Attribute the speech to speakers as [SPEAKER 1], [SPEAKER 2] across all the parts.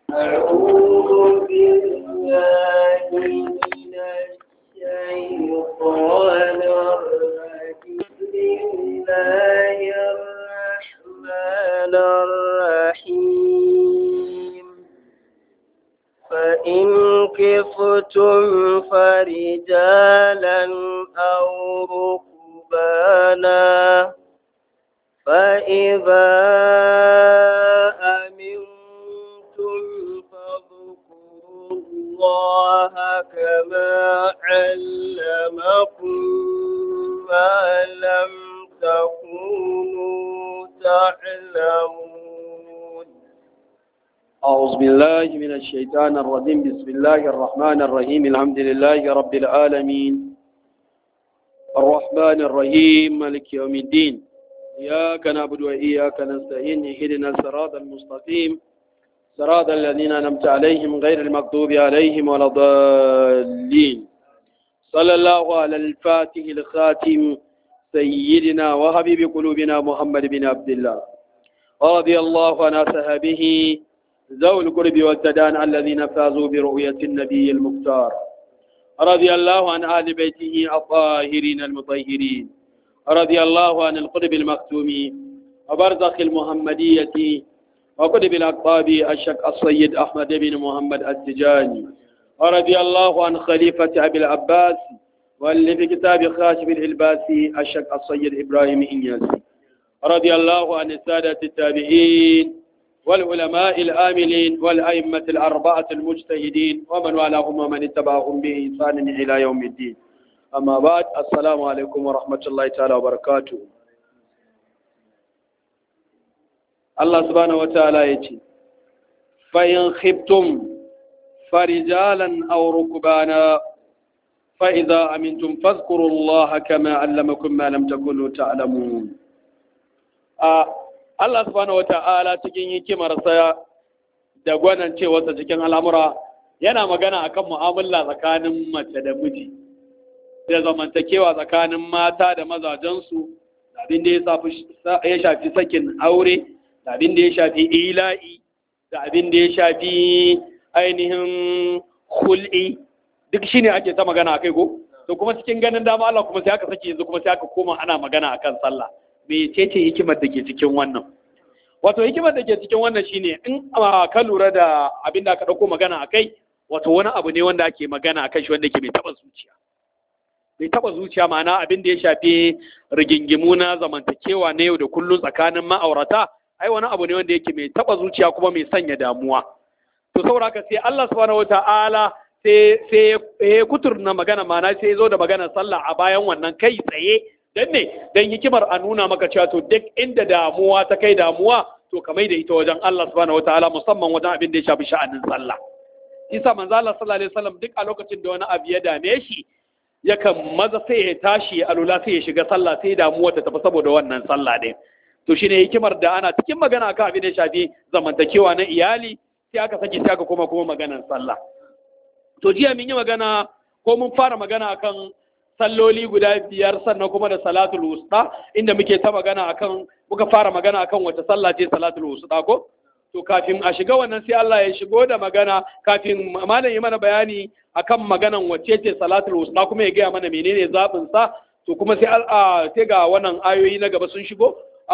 [SPEAKER 1] أعوذ بالله من الشيطان الرجيم بسم الله الرحمن الرحيم فإن كفتم فرجالا أو ركبانا فإذا أمنتم فاذكروا الله كما علمكم ما لم تكونوا تعلمون
[SPEAKER 2] أعوذ بالله من الشيطان الرجيم بسم الله الرحمن الرحيم الحمد لله رب العالمين الرحمن الرحيم مالك يوم الدين إياك نعبد وإياك نستعين اهدنا الصراط المستقيم صراط الذين أنعمت عليهم غير المغضوب عليهم ولا الضالين صلى الله على الفاتح الخاتم سيدنا وحبيب قلوبنا محمد بن عبد الله رضي الله عن صحابه ذوي القرب والتدان الذين فازوا برؤية النبي المختار رضي الله عن آل بيته الطاهرين المطهرين رضي الله عن القطب المختوم وبرزخ المحمدية وقطب الأقطاب الشك السيد أحمد بن محمد التجاني ورضي الله عن خليفة أبي العباس واللي في كتاب خاشف الإلباسي الشك السيد إبراهيم إنياسي رضي الله عن السادة التابعين والعلماء الآملين والأئمة الأربعة المجتهدين ومن والاهم ومن اتبعهم بإحسان إلى يوم الدين أما بعد السلام عليكم ورحمة الله تعالى وبركاته الله سبحانه وتعالى يتي فإن خبتم فرجالا أو ركبانا فإذا أمنتم فاذكروا الله كما علمكم ما لم تكونوا تعلمون آه Allah subhanahu wata'ala cikin hikimarsa da gwanan cewarsa cikin al'amura yana magana akan mu'amala tsakanin mace da miji da zamantakewa tsakanin mata da mazajensu da abin da ya shafi sakin aure da abin da ya shafi ila'i da abin da ya shafi ainihin hul'i duk shine ake ta magana akai ko to kuma cikin ganin dama Allah kuma sai aka sake yanzu kuma sai aka koma ana magana akan sallah mecece hikimar da ke cikin wannan wato hikimar da ke cikin wannan shine in ka lura da abin da aka ɗauko magana a kai wato wani abu ne wanda ake magana a kan shi wanda ke mai taɓa zuciya mai taɓa zuciya ma'ana abin da ya shafi rigingimu na zamantakewa na yau da kullum tsakanin ma'aurata ai wani abu ne wanda yake mai taɓa zuciya kuma mai sanya damuwa to saboda haka sai Allah subhanahu wata'ala sai sai ya kuturna magana ma'ana sai ya zo da magana sallah a bayan wannan kai tsaye dan ne dan hikimar a nuna maka cewa to duk inda damuwa ta kai damuwa to ka da ita wajen Allah subhanahu wataala musamman wajen abin da ya shafi sha'anin sallah isa manzo Allah sallallahu alaihi wasallam duk a lokacin da wani abu ya dame shi yakan maza sai ya tashi a lula sai ya shiga sallah sai damuwa ta tafi saboda wannan sallah ɗin to shine hikimar da ana cikin magana akan abin da ya shafi zamantakewa na iyali sai aka saki sai aka koma kuma maganar sallah to jiya mun yi magana ko mun fara magana akan salloli guda biyar sannan kuma da salatul wusta inda muke ta magana akan muka fara magana akan wace sallah ce salatul wusta ko to kafin a shiga wannan sai Allah ya shigo da magana kafin malam yi mana bayani akan maganan wace ce salatul wusta kuma ya gaya mana menene zabin sa to kuma sai sai ga wannan ayoyi na gaba sun shigo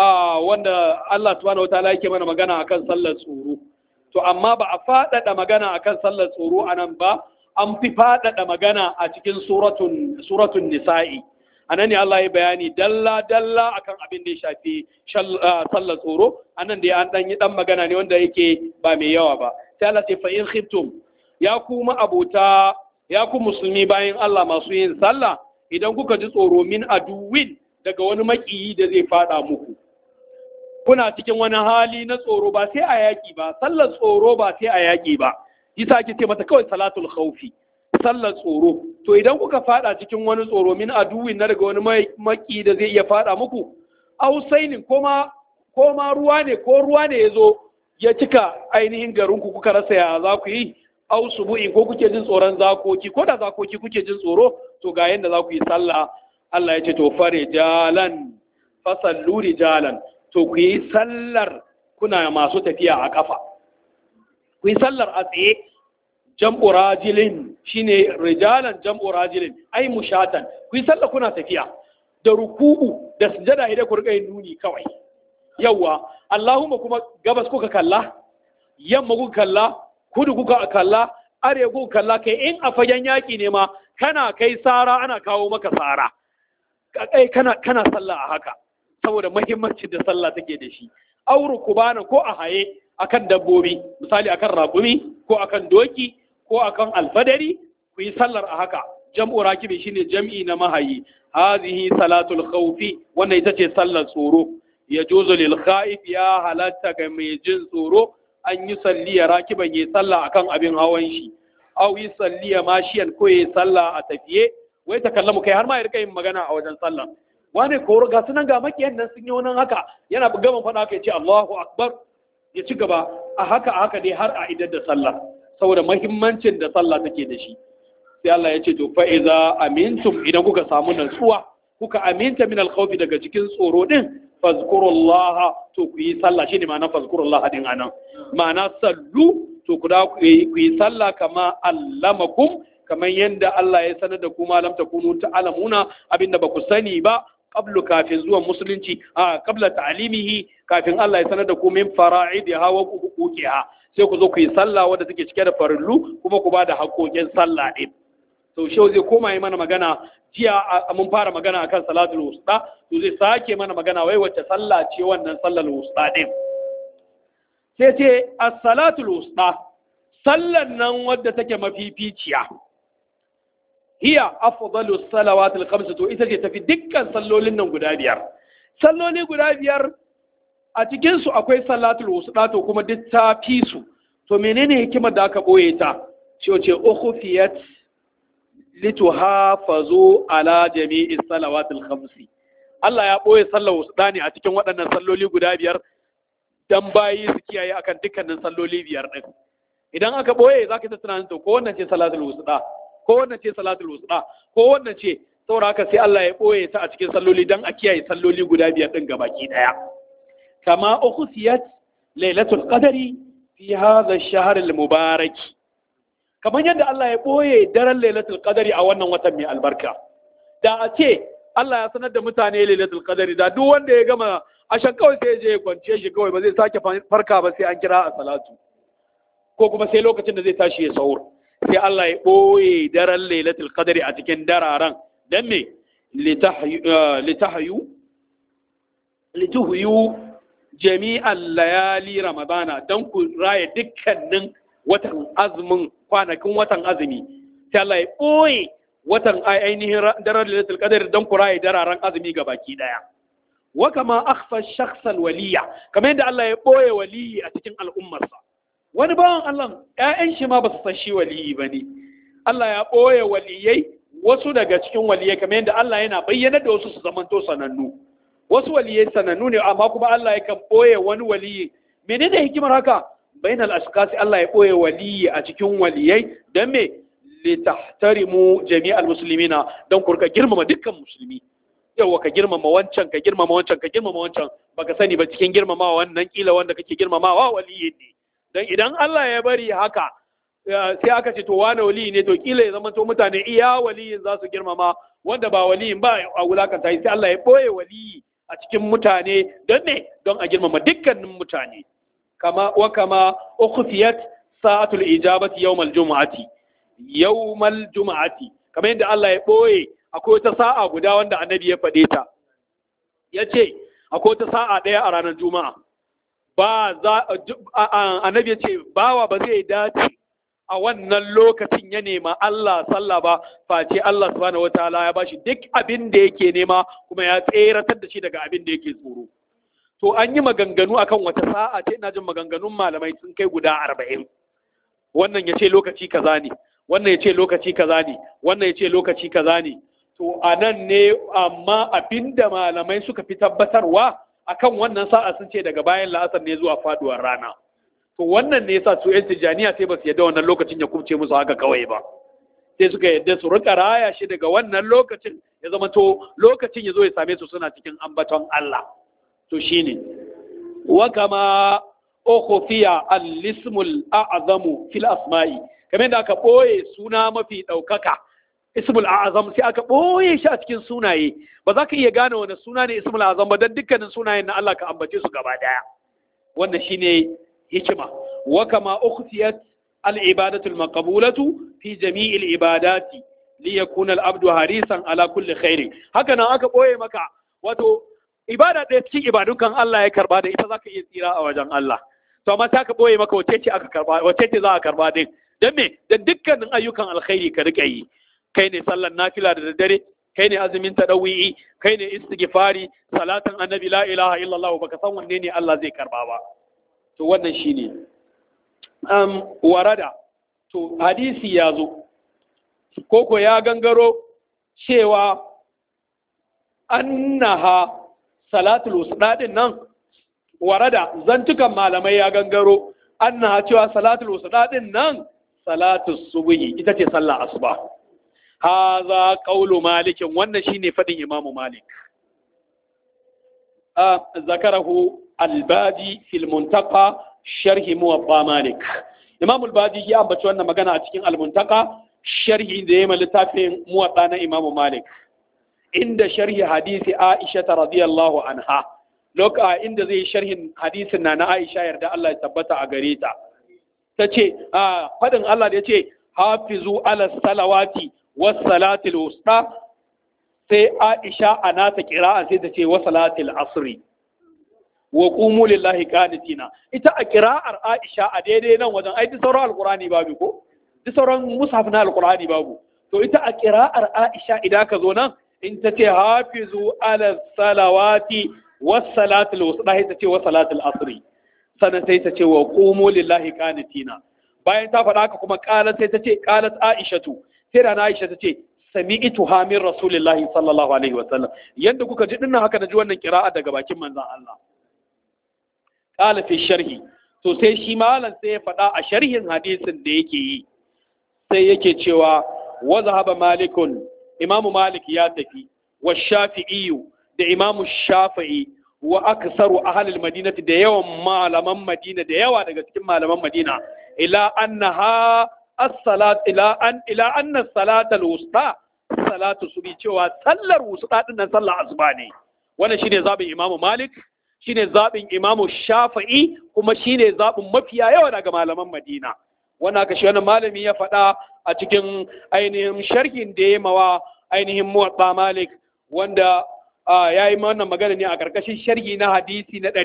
[SPEAKER 2] wanda Allah subhanahu wataala yake mana magana akan sallar tsoro to amma ba a faɗaɗa magana akan sallar tsoro anan ba an fi faɗaɗa magana a cikin suratun nisa'i a nan ne Allah ya bayani dalla-dalla akan abin da ya shafi sallar tsoro a nan da an ɗan yi ɗan magana ne wanda yake ba mai yawa ba sai Allah ce fa'in khiftum ya kuma abota ya ku musulmi bayan Allah masu yin sallah idan kuka ji tsoro min aduwin daga wani maƙiyi da zai faɗa muku kuna cikin wani hali na tsoro ba sai a yaƙi ba sallar tsoro ba sai a yaƙi ba yasa ake ce mata kawai salatul khawfi sallar tsoro to idan kuka fada cikin wani tsoro min aduwin na daga wani maki da zai iya fada muku ausainin koma koma ruwa ne ko ruwa ne yazo ya cika ainihin garin ku kuka rasa ya za ku yi au subu'in ko kuke jin tsoron zakoki ko da zakoki kuke jin tsoro to ga yanda za ku yi sallah Allah ya ce to fare jalan fasallu rijalan to ku yi sallar kuna masu tafiya a kafa ku yi sallar a tsaye jam'u rajilin shine rijalan jam'u rajilin ai mushatan ku yi sallar kuna tafiya da ruku'u da sujada idan ku rika yin nuni kawai yawa Allahumma kuma gabas kuka kalla yamma kuka kalla kudu kuka kalla arewa kuka kalla kai in a fagen yaki ne ma kana kai sara ana kawo maka sara kai kana kana sallah a haka saboda muhimmancin da sallah take da shi auru kubana ko a haye akan dabbobi misali akan raƙumi ko akan doki ko akan alfadari ku yi sallar a haka jam'u rakibi shine jam'i na mahayi hadhihi salatul khawfi wannan ita ce sallar tsoro ya juzu lil khaif ya halatta ga mai jin tsoro an yi salliya rakiban yi sallah akan abin hawan shi aw yi salliya mashiyan ko yi sallah a tafiye wai ta kallamu kai har ma ya rika yin magana a wajen sallah wane ko ga sunan ga makiyan nan sun yi wannan haka yana gama faɗa haka ya ce Allahu akbar ya ci gaba a haka a haka dai har a idar da sallah saboda mahimmancin da sallah take da shi sai Allah ya ce to fa iza amintum idan kuka samu nutsuwa kuka aminta min alkhawfi daga cikin tsoro din fazkurullaha to ku yi sallah shine ma'ana fazkurullaha din anan ma'ana sallu to ku da ku yi sallah kama allamakum kamar yadda Allah ya sanar da ku malam takunu ta'lamuna abinda ba ku sani ba qablu kafin zuwan musulunci a qabla ta'limihi kafin Allah ya sanar da ku min fara'idiha wa huquqiha sai ku zo ku yi sallah wadda take cike da farillu kuma ku ba da haƙoƙin sallah ɗin to shi zai koma yi mana magana jiya mun fara magana akan salatul wusta to zai sake mana magana wai wacce sallah ce wannan sallar wusta ɗin sai ce as-salatul wusta sallan nan wadda take mafificiya hiya afdalus salawatil khams to ita ce tafi dukkan sallolin nan guda biyar salloli guda biyar a cikinsu akwai salatul wusta to kuma duk ta fi su to menene hikimar da aka boye ta ce wace ukhfiyat lituhafazu ala jami'is salawatil khamsi Allah ya boye sallar wusta ne a cikin waɗannan salloli guda biyar dan bayi su kiyaye akan dukkanin salloli biyar din idan aka boye zaka ta tunanin to ko wannan ce salatul wusta ko wannan ce salatul wusta ko wannan ce saboda haka sai Allah ya boye ta a cikin salloli dan a kiyaye salloli guda biyar din gabaki daya كما أخسيت ليلة القدر في هذا الشهر المبارك كما يند الله يبوي در ليلة القدر أولا وتمي البركة da a ce Allah ya sanar da mutane lailatul qadari da duk wanda ya gama a shan kawai sai je ya kwance shi kawai ba zai sake farka ba sai an kira a salatu ko kuma sai lokacin da zai tashi ya sahur sai Allah ya boye daren lailatul qadari a cikin dararen dan me litahyu lituhyu jami'an layali ramadana don ku raya dukkanin watan azumin kwanakin watan azumi sai Allah ya ɓoye watan ainihin daren lailatul qadr don ku raya dararen azumi ga baki daya wa kama akhfa shakhsan waliya kamar yadda Allah ya ɓoye waliyi a cikin al'ummarsa wani bawan Allah ƴaƴan shi ma ba su san shi waliyi bane Allah ya ɓoye waliyai wasu daga cikin waliyai kamar yadda Allah yana bayyana da wasu su zamanto sanannu wasu waliyai sanannu ne amma kuma Allah ya kan ɓoye wani waliyi menene hikimar haka bainal ashkasi Allah ya ɓoye waliyi a cikin waliyai don me litahtarimu jami'al muslimina don ku rika girmama dukkan musulmi yawa ka girmama wancan ka girmama wancan ka girmama wancan baka sani ba cikin girmamawa wannan kila wanda kake girmamawa waliyi ne dan idan Allah ya bari haka sai aka ce to wane waliyi ne to kila ya zama to mutane iya waliyin za su girmama wanda ba waliyin ba a wulakanta sai Allah ya ɓoye waliyi a cikin mutane don ne don a girmama dukkanin mutane kama wa kama ukhfiyat sa'atul ijabati yawmal jumu'ati yawmal jumu'ati kamar yadda Allah ya boye akwai wata sa'a guda wanda annabi ya faɗe ta yace akwai wata sa'a ɗaya a ranar juma'a ba za annabi ya ce bawa ba zai dace a wannan lokacin ya nema Allah sallah ba face Allah subhanahu wataala ya bashi duk abin da yake nema kuma ya tseratar da shi daga abin da yake tsoro to an yi maganganu akan wata sa'a ce ina jin maganganun malamai sun kai guda arba'in wannan ya ce lokaci kaza ne wannan ya ce lokaci kaza ne wannan ya ce lokaci kaza ne to a nan ne amma abin da malamai suka fi tabbatarwa akan wannan sa'a sun ce daga bayan la'asar ne zuwa faduwar rana to wannan ne yasa su 'yan tijjaniya sai ba su yadda wannan lokacin ya kubce musu haka kawai ba sai suka yadda su rika raya shi daga wannan lokacin ya zama to lokacin ya zo ya same su suna cikin ambaton Allah to shine wa kama ukhfiya al-ismul a'zamu fil asma'i kamar da aka boye suna mafi daukaka ismul a'zam sai aka boye shi a cikin sunaye ba za ka iya gane wani suna ne ismul a'zam ba dan dukkanin sunayen na Allah ka ambace su gaba daya wannan shine hikima wa kama ukhtiyat al-ibadatu al-maqbulatu fi jami'il ibadati li yakuna al-abdu harisan ala kulli khairin haka nan aka boye maka wato ibada ɗaya cikin ibadun Allah ya karba da ita zaka iya tsira a wajen Allah to amma ta ka boye maka wace ce aka karba wace ce za a karba din dan me dan dukkanin ayyukan alkhairi ka rika yi kai ne sallan nafila da daddare kai ne azumin tadawi'i kai ne istighfari salatan annabi la ilaha illallah baka san wanne ne Allah zai karba ba to wannan shine um warada to hadisi ya zo koko ya gangaro cewa annaha salatul usda din nan warada zantukan malamai ya gangaro annaha cewa salatul usda din nan salatul subhi ita ce sallah asuba haza qaulu malikin wannan shine fadin imamu malik a zakarahu albadi fil muntaqa sharhi muwatta malik imamu albadi ya ambaci wannan magana a cikin almuntaka sharhi da ya littafin muwatta na imamu malik inda sharhi hadisi aisha radiyallahu anha loka inda zai sharhin hadisin na na aisha yarda Allah ya tabbata a gare ta ta ce a fadin Allah da ya ce hafizu ala salawati was salatil wusta sai aisha a nata kira'a sai ta ce wa salatil asri wa qumu lillahi qanitina ita a kira'ar aisha a daidai nan wajen ai duk sauran alqurani babu ko duk sauran mushaf na alqurani babu to ita a kira'ar aisha idan ka zo nan in ta ce hafizu ala salawati was salatil wusta sai ta ce wa salatil asri sannan sai ta ce wa qumu lillahi qanitina bayan ta faɗa haka kuma qalat sai ta ce qalat aishatu sai da aisha ta ce sami'tu hamin rasulillahi sallallahu alaihi wasallam yanda kuka ji dinnan haka naji wannan qira'a daga bakin manzon Allah qala fi sharhi to sai shi malam sai ya faɗa a sharhin hadisin da yake yi sai yake cewa wa zahaba malikun imamu malik ya tafi wa shafi'i da imamu shafi'i wa aksaru ahlil madinati da yawan malaman madina da yawa daga cikin malaman madina ila annaha as-salat ila an ila anna salatal wusta salatu subi cewa sallar wusta din nan sallar asuba ne wannan shine zabin imamu malik shine zabin imamu shafi'i kuma shine zabin mafiya yawa daga malaman madina wannan aka shi wannan malami ya faɗa a cikin ainihin sharhin da ya mawa ainihin muwatta malik wanda ya yi wannan magana ne a ƙarƙashin sharhi na hadisi na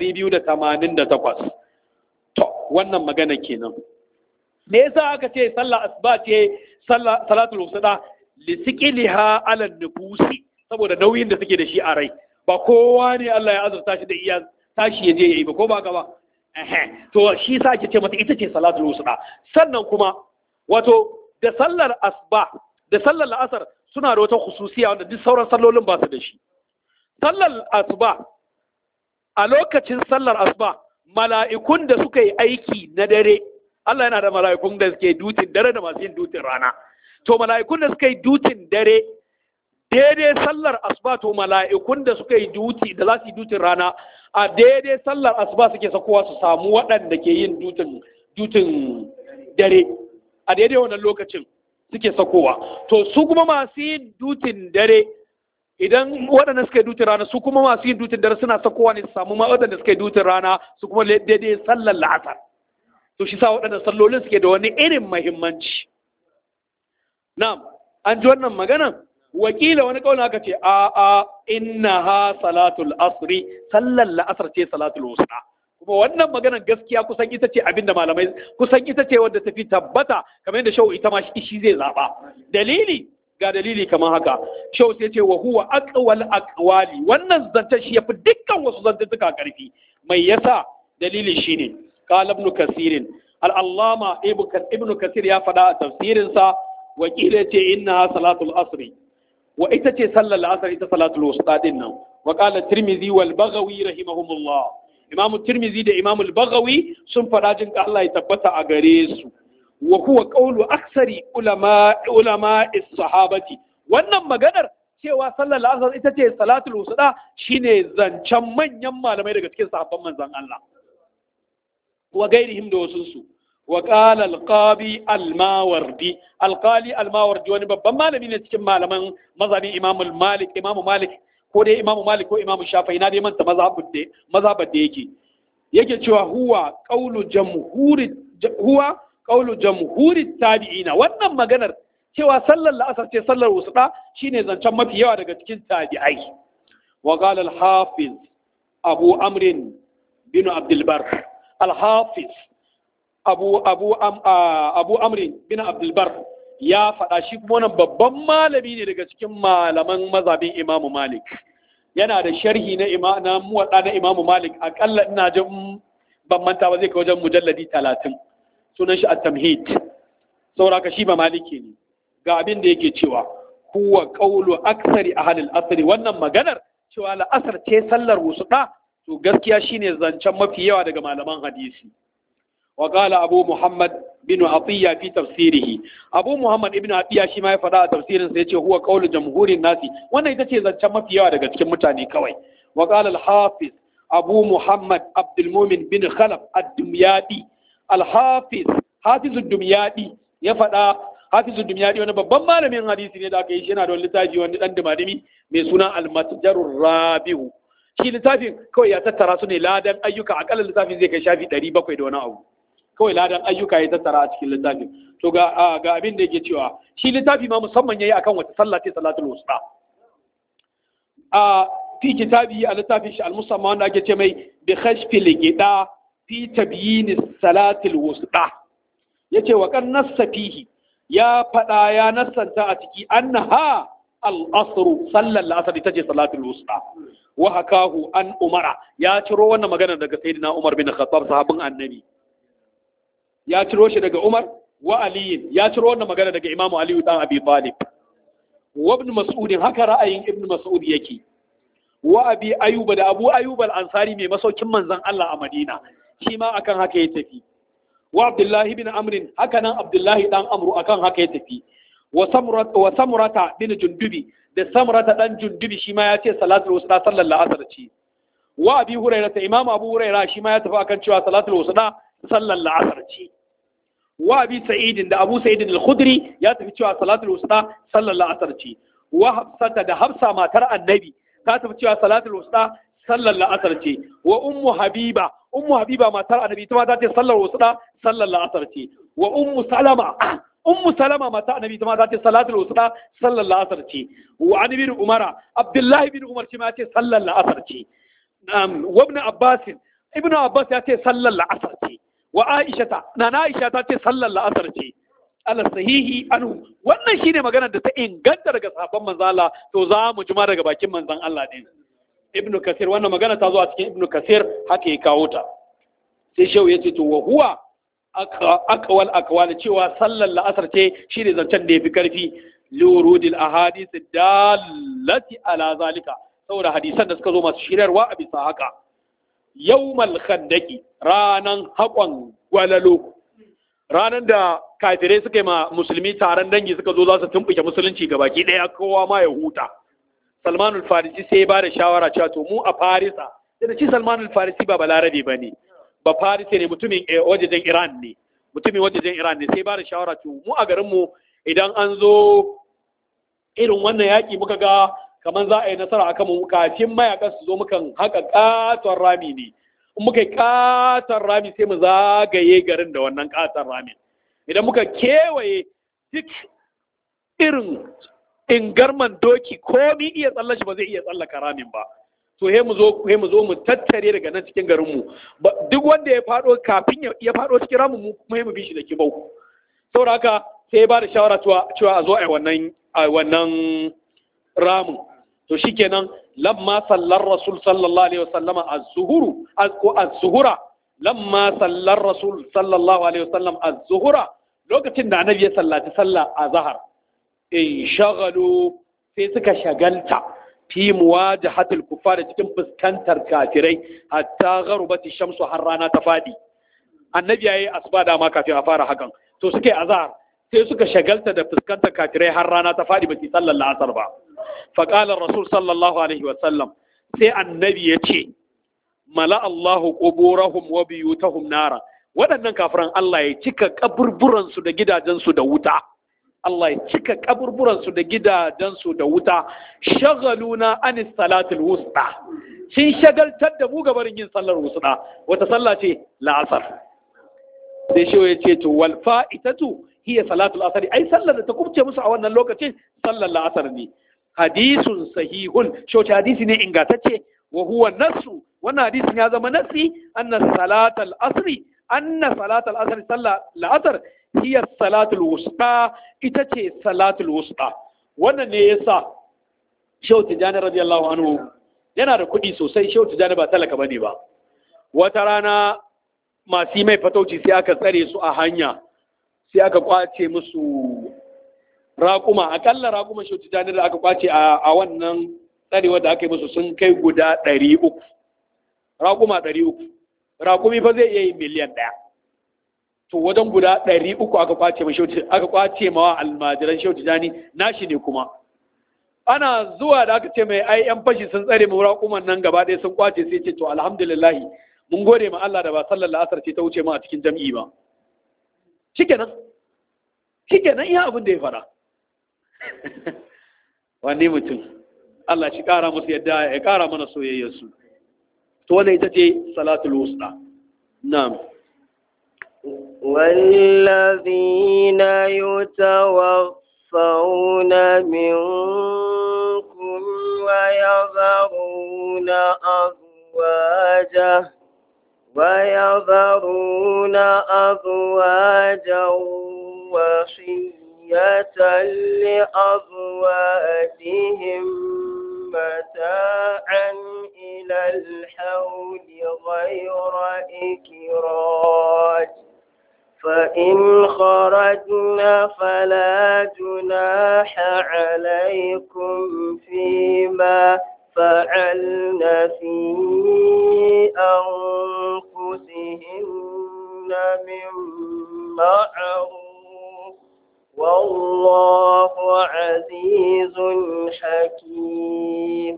[SPEAKER 2] 288 to wannan magana kenan me yasa aka ce sallah asuba ce salatul wusta li siqiliha ala nufusi saboda nauyin da suke da shi a rai ba kowa ne Allah ya azurta shi da iya tashi ya je yayi ba ko ba ka ba to shi sa ake ce mata ita ce salatul wusta sannan kuma wato da sallar asuba da sallar la'asar suna da wata khususiya wanda duk sauran sallolin ba su da shi sallar asuba a lokacin sallar asuba mala'ikun da suka yi aiki na dare Allah yana da mala'ikun da suke dutin dare da masu yin dutin rana to mala'ikun da suka yi dutin dare daidai sallar asuba to mala'ikun da suka yi duti da za su yi dutin rana a daidai sallar asuba suke sakowa su samu waɗanda ke yin dutin dutin dare a daidai wannan lokacin suke sakowa to su kuma masu yin dutin dare idan waɗanda suka yi dutin rana su kuma masu yin dutin dare suna sakowa ne su samu ma waɗanda suka yi dutin rana su kuma daidai sallar la'asar to shi sa waɗanda sallolin suke da wani irin mahimmanci na'am an ji wannan maganan wakila wani kauna aka ce a a innaha salatul asri sallar la'asar ce salatul wusta kuma wannan maganar gaskiya kusan ita ce abinda malamai kusan ita ce wadda tafi tabbata kamar yadda shau ita ma shi zai zaba dalili ga dalili kamar haka shau sai ce wa huwa aqwal aqwali wannan zancen shi yafi dukkan wasu zantuka karfi mai yasa dalili shine qala ibn kasir al-allama ibn kasir ya faɗa a tafsirin sa wakila ce innaha salatul asri wa ita ce sallar la'asar ita salatul wusta din nan wa qala tirmidhi wal baghawi rahimahumullah imamu tirmidhi da imamu al-baghawi sun faɗa jin ka Allah ya tabbata a gare su wa huwa qawlu aksari ulama ulama sahabati wannan maganar cewa sallar la'asar ita ce salatul wusta shine zancen manyan malamai daga cikin sahabban manzon Allah wa gairihim da wasunsu wa qala al-qabi al-mawardi al-qali al-mawardi wani babban malami ne cikin malaman mazhabin imam malik imam malik ko dai imam malik ko imam shafi'i na dai manta mazhabin da mazhabar da yake yake cewa huwa qawlu jamhuri huwa qawlu jamhuri tabi'ina wannan maganar cewa sallar la'asar ce sallar wusda shine zancen mafi yawa daga cikin tabi'ai wa qala al-hafiz abu amrin bin abdul bar al-hafiz abu abu am, abu amrin bin abdul bar ya faɗa shi kuma wannan babban malami ne daga cikin malaman mazhabin imamu malik yana da sharhi na ima na muwadda na imamu malik akalla ina jin ban manta ba zai kai wajen mujalladi talatin sunan shi at-tamhid sauraka shi ba maliki ne ga abin da yake cewa huwa qawlu aksari ahli al-asr wannan maganar cewa la'asar ce sallar wusuda to gaskiya shine zancen mafi yawa daga malaman hadisi wa qala abu muhammad bin atiya fi tafsirihi abu muhammad ibn atiya shi ma ya faɗa a tafsirin sa yace huwa qawlu jamhurin nasi wannan ita ce zancen mafi yawa daga cikin mutane kawai wa qala al-hafiz abu muhammad abdul mumin bin khalaf ad-dumyadi al-hafiz hafiz ad-dumyadi ya faɗa hafiz ad-dumyadi wani babban malamin hadisi ne da aka yi shi yana da wani littafi wani dan dumadimi mai suna al-matjarur rabihu shi littafin kawai ya tattara su ne ladan ayyuka akalla littafin zai kai shafi 700 da wani abu kawai ladan ayyuka ya tattara a cikin littafin to ga ga abin da yake cewa shi littafi ma musamman yayi akan wata sallah ce salatul wusta a fi kitabi a littafin shi al-musamman wanda ake ce mai bi khashfi ligida fi tabyin salatul wusta yace wa kan nassa fihi ya fada ya nassanta a ciki annaha al-asr sallar al-asr ita ce salatul wusta wa hakahu an umara ya ciro wannan magana daga sayyidina umar bin khattab sahabin annabi ya ciro shi daga Umar wa Ali ya ciro wannan magana daga Imam Ali dan Abi Talib wa ibn Mas'ud haka ra'ayin ibn Mas'ud yake wa Abi Ayyub da Abu Ayyub al-Ansari mai masaukin manzon Allah a Madina shi ma akan haka ya tafi wa Abdullah ibn Amr haka nan Abdullah dan Amru akan haka ya tafi wa Samurata wa Samurata bin Jundubi da Samurata dan Jundubi shi ma ya ce salatul wusta sallallahu alaihi ce wa Abi Hurairah Imam Abu Hurairah shi ma ya tafi akan cewa salatul wusta sallar la'asar ce wa abi sa'idin da abu sa'idin al-khudri ya tafi cewa salatul wusta sallar la'asar ce wa hafsata da hafsa matar annabi ta tafi cewa salatul wusta sallar la'asar ce wa ummu habiba ummu habiba matar annabi ita ma ta ce sallar wusta sallar la'asar ce wa ummu salama ummu salama matar annabi ita ma ta ce salatul wusta sallar la'asar ce wa an bin umara abdullahi bin umar shi ma ya ce sallar la'asar ce wa ibn abbas ibn abbas ya ce sallar la'asar ce wa aishata na aisha ta ce sallar la'asar ce ala sahihi anhu wannan shine magana da ta inganta daga sahabban manzon Allah to za mu jima daga bakin manzon Allah din ibnu kasir wannan magana ta zo a cikin ibnu kasir haka ya kawo ta sai shehu ya ce to wa huwa aqwal aqwal cewa sallar la'asar ce shine zancen da yafi karfi lurudil ahadith dallati ala zalika saboda hadisan da suka zo masu shirarwa a bisa haka yawmal khandaki ranan haƙon gwalalo ranan da kafirai suka yi ma musulmi taron dangi suka zo za su tumɓuke musulunci ga baki ɗaya kowa ma ya huta salmanul farisi sai ba da shawara cewa to mu a farisa da ci salmanul farisi ba balarabe ba ne ba farisi ne mutumin wajejen iran ne mutumin wajejen iran ne sai ba da shawara to mu a garinmu idan an zo irin wannan yaƙi muka ga kamar za a yi nasara a kanmu kafin mayakan su zo mukan haka katon rami ne in muka yi katon rami sai mu zagaye garin da wannan katon ramin idan muka kewaye duk irin ingarman doki komi iya tsalla shi ba zai iya tsallaka ramin ba to he mu zo he mu zo mu tattare daga nan cikin garin mu duk wanda ya fado kafin ya fado cikin ramin mu kuma mu bi shi da kibau saboda haka sai ya ba da shawara cewa a zo a wannan a wannan ramin to shikenan lamma sallar rasul sallallahu alaihi wasallam az-zuhuru ko az-zuhura lamma sallar rasul sallallahu alaihi wasallam az-zuhura lokacin da annabi ya sallaci sallah azhar in shagalu sai suka shagalta fi muwajahatil kuffar cikin fuskantar kafirai hatta gharubati shamsu har rana ta fadi annabi yayi asuba da ma kafin a fara hakan to suke azhar sai suka shagalta da fuskantar kafirai har rana ta fadi ba su sallar la'asar ba faƙalar rasul sallallahu alaihi wasallam sai annabi ya ce mala Allahu quburahum wa biyutahum nara waɗannan kafiran Allah ya cika kaburburansu da gidajensu da wuta Allah ya cika kaburburansu da gidajensu da wuta shagaluna anis salatul wusta sun shagaltar da mu gabarin yin sallar wusta wata sallah ce la'asar sai shi ya ce to wal fa'itatu hiya salatul asr ai sallar da ta kubce musu a wannan lokacin sallar la'asar ne hadisun sahihun shi hadisi ne ingantacce wa huwa nassu wannan hadisin ya zama nassi anna salatal asri anna salatal asri sallar la'asar hiya salatul wusta ita ce salatul wusta wannan ne yasa Shehu Tijjani radiyallahu anhu yana da kuɗi sosai Shehu Tijjani ba talaka bane ba wata rana masu mai fatauci sai aka tsare su a hanya sai aka kwace musu raƙuma akalla raƙuma Shehu Tijjani da aka kwace a wannan tsarewa da aka yi musu sun kai guda ɗari uku raƙuma ɗari uku raƙumi fa zai iya yi miliyan ɗaya to wajen guda ɗari uku aka kwace ma aka kwace ma almajiran shehu tijani nashi ne kuma ana zuwa da aka ce mai ai yan fashi sun tsare mu raƙuman nan gaba ɗaya sun kwace sai ce to alhamdulillah mun gode ma Allah da ba sallar la'asar ce ta wuce mu a cikin jam'i ba shikenan shikenan iya abin da ya fara wanne mutum Allah shi ƙara musu yadda ya ƙara mana soyayyarsu to wannan ita ce salatul wusta na'am
[SPEAKER 1] والذين يتوفون منكم ويذرون أزواجا ويذرون أزواجا وصية لأزواجهم متاعا إلى الحول غير إكراج فإن خرجن فلا جناح عليكم فيما فعلن في أنفسهن من معروف والله عزيز حكيم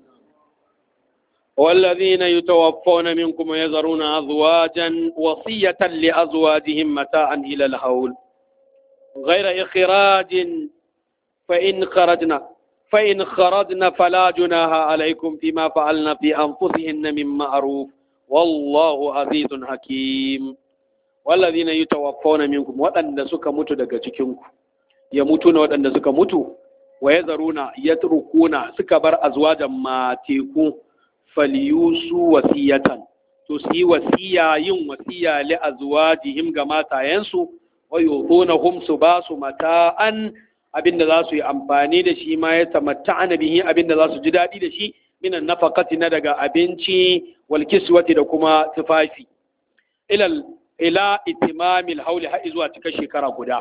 [SPEAKER 2] والذين يتوفون منكم ويذرون أزواجا وصية لأزواجهم متاعا إلى الهول غير إخراج فإن خرجنا فإن خرجنا فلا جناها عليكم فيما فعلنا في أنفسهن من معروف والله عزيز حكيم والذين يتوفون منكم وأن سك متو daga cikinku يموتون وأن سك متو ويذرون يتركون سك بر أزواجا ما تيكون falyusu wasiyatan to su yi wasiya yin wasiya li azwajihim ga matayensu wa yutunahum su ba su mata'an abinda za su yi amfani da shi ma ya tamatta'ana bihi abinda za su ji daɗi da shi minan nafaqati na daga abinci wal kiswati da kuma tufafi ila ila itimamil hauli har zuwa cika shekara guda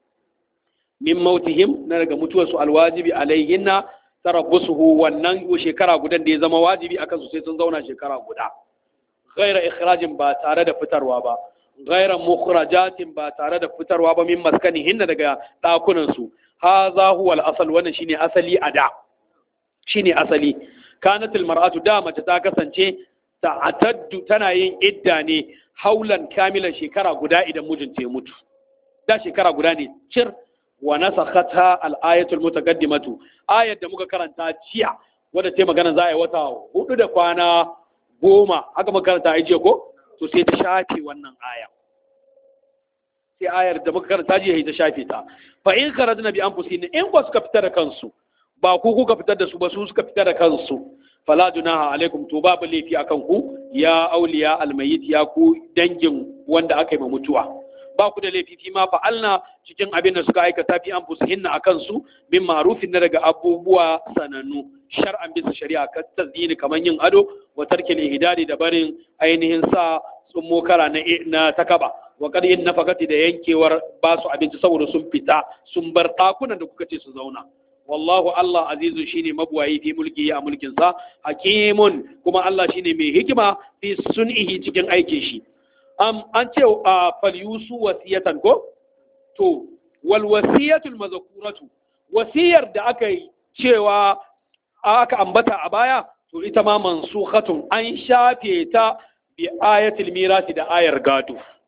[SPEAKER 2] min mautihim na daga mutuwarsu alwajibi alaihinna tarabbusuhu wannan shekara gudan da ya zama wajibi akan su sai sun zauna shekara guda ghaira ikhrajin ba tare da fitarwa ba ghaira mukhrajatin ba tare da fitarwa ba min maskanihin daga dakunan su hadha huwa al-asal wannan shine asali a da shine asali kanat al-mar'atu da mace ta kasance ta'attadu tana yin idda ne haulan kamilan shekara guda idan mijinta ya mutu da shekara guda ne cir wa nasakhatha al-ayatul mutaqaddimatu ayat da muka karanta jiya wadda ta magana za a yi wata hudu da kwana goma haka muka karanta a jiya ko to sai ta shafe wannan aya sai ayar da muka karanta jiya ta shafe ta fa in kharajna bi anfusihim in ba suka fitar da kansu ba ku kuka fitar da su ba su suka fitar da kansu fala junaha alaikum to babu laifi akan ku ya auliya almayit ya ku dangin wanda aka yi ma mutuwa ba ku da laifi fi ma fa'alna cikin abin da suka aikata fi an fusihinna a kansu min ma'rufin na daga abubuwa sanannu shar'an bisa shari'a kan tazdini kamar yin ado wa tarkil ihdari da barin ainihin sa tsummo kara na na takaba wa qad in nafaqati da yankewar ba su abinci saboda sun fita sun bar dakunan da kuka ce su zauna wallahu Allah azizu shine mabuwayi fi mulki a mulkin sa hakimun kuma Allah shine mai hikima fi sun'ihi cikin aikin shi um, an ce a falyusu wasiyatan ko to wal wasiyatul mazkuratu wasiyar da aka yi cewa aka ambata a baya to ita ma mansukhatun an shafe ta bi ayatul mirasi da ayar gado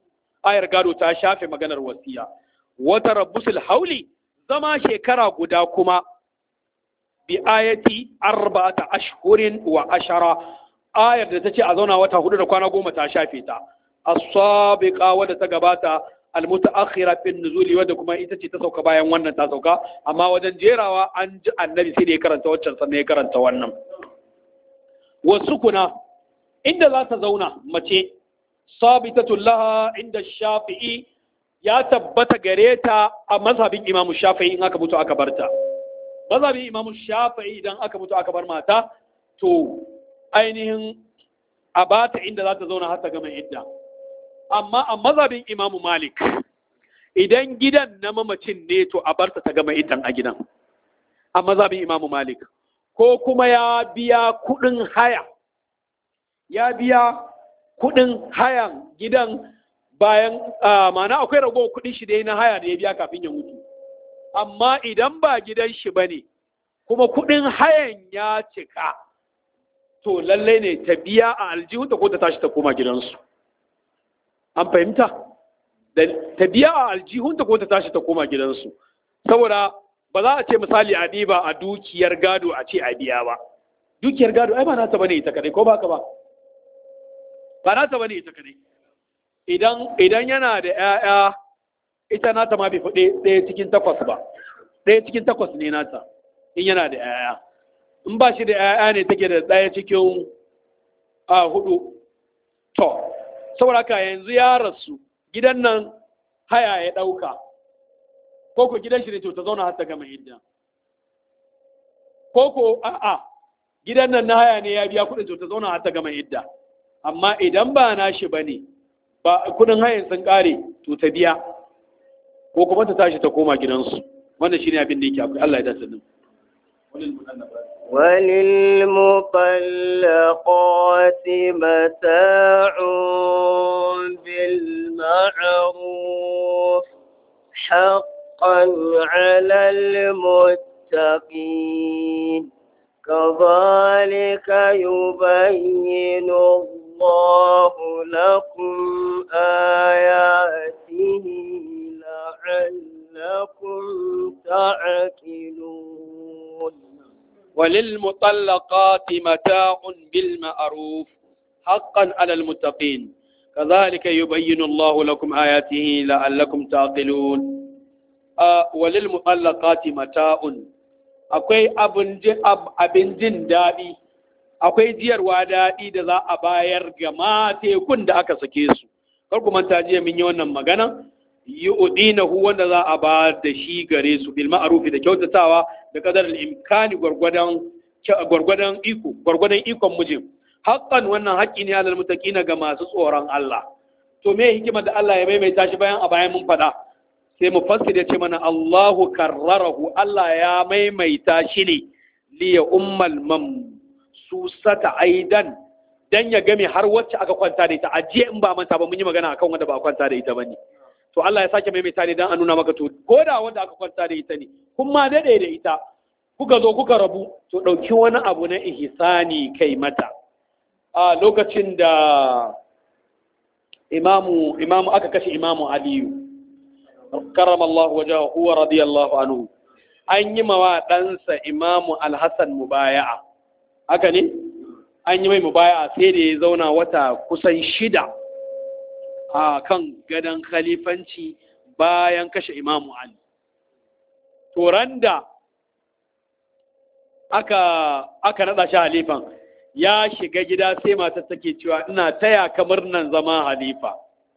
[SPEAKER 2] ayar gado ta shafe maganar wasiya wata rabbusul hauli zama shekara guda kuma bi ayati arba'ata ashhurin wa ashara ayar da tace a zauna wata hudu da kwana goma ta shafe ta as-sabiqa wadda ta gabata al-mutaakhira fi nuzuli wadda kuma ita ce ta sauka bayan wannan ta sauka amma wajen jerawa an ji annabi sai da ya karanta waccan sannan ya karanta wannan wasu kuna inda za ta zauna mace sabitatul laha inda shafi'i ya tabbata gare ta a mazhabin imamu shafi'i in aka mutu aka barta mazhabin imamu shafi'i idan aka mutu aka bar mata to ainihin a bata inda za ta zauna har ta gama idda amma a mazhabin imamu malik idan gidan na mamacin ne to a barta ta gama iddan a gidan a mazhabin imamu malik ko kuma ya biya kudin haya ya biya kudin hayan gidan bayan mana akwai ragowar kudin shi da na haya da ya biya kafin ya mutu amma idan ba gidan shi ba ne kuma kudin hayan ya cika to lallai ne ta biya a aljihunta ko ta tashi ta koma gidansu an fahimta ta biya a aljihunta ko ta tashi ta koma gidansu saboda ba za a ce misali a ɗiba a dukiyar gado a ce a biya ba dukiyar gado ai ba nata bane ita kadai ko ba ka ba ba nata bane ita kadai idan idan yana da ƴaƴa ita nata ma bai fi ɗaya cikin takwas ba ɗaya cikin takwas ne nata in yana da ƴaƴa in ba shi da ƴaƴa ne take da ɗaya cikin a hudu to saboda haka yanzu ya rasu gidan nan haya ya ɗauka ko ko gidan shi ne to ta zauna har ta gama idda ko ko a'a gidan nan na haya ne ya biya kuɗin to ta zauna har ta gama idda amma idan ba na shi bane ba kuɗin hayan sun ƙare to ta biya ko kuma ta tashi ta koma gidansu wannan shine abin da yake akwai Allah ya dace din
[SPEAKER 1] وللمطلقات متاع بالمعروف حقا على المتقين كذلك يبين الله لكم آياته لعلكم تعقلون
[SPEAKER 2] وللمطلقات متاع بالمعروف حقا على المتقين كذلك يبين الله لكم آياته لعلكم تعقلون آه وللمطلقات متاع akwai abin jin daɗi akwai jiyarwa daɗi da za a bayar ga matekun da aka sake su kar ku manta jiya mun yi wannan magana yi udinahu wanda za a ba da shi gare su bil ma'rufi da kyautatawa da kadar imkani gwargwadon gwargwadon iko gwargwadon ikon mijin haqqan wannan haƙƙi ne alal muttaqina ga masu tsoron Allah to me hikimar da Allah ya maimaita shi bayan a bayan mun faɗa sai mu fassir ya ce mana Allahu karrarahu Allah ya maimaita shi ne liya ummal mamsusata aidan dan ya game har wacce aka kwanta da ita ajiye in ba manta ba mun yi magana akan wanda ba kwanta da ita bane to Allah ya sake maimaita ne dan a nuna maka to ko da wanda aka kwanta da ita ne kun ma dade da ita kuka zo kuka rabu to dauki wani abu na ihsani kai mata a lokacin da imamu imamu aka kashe imamu aliyu karramallahu wajahu wa radiyallahu anhu an yi mawa ɗansa imamu alhassan mubaya'a haka ne an yi mai mubaya'a sai da ya zauna wata kusan shida a kan gadon khalifanci bayan kashe imamu ali turan da aka aka nada shi halifan ya shiga gida sai matar take cewa ina taya kamar nan zama halifa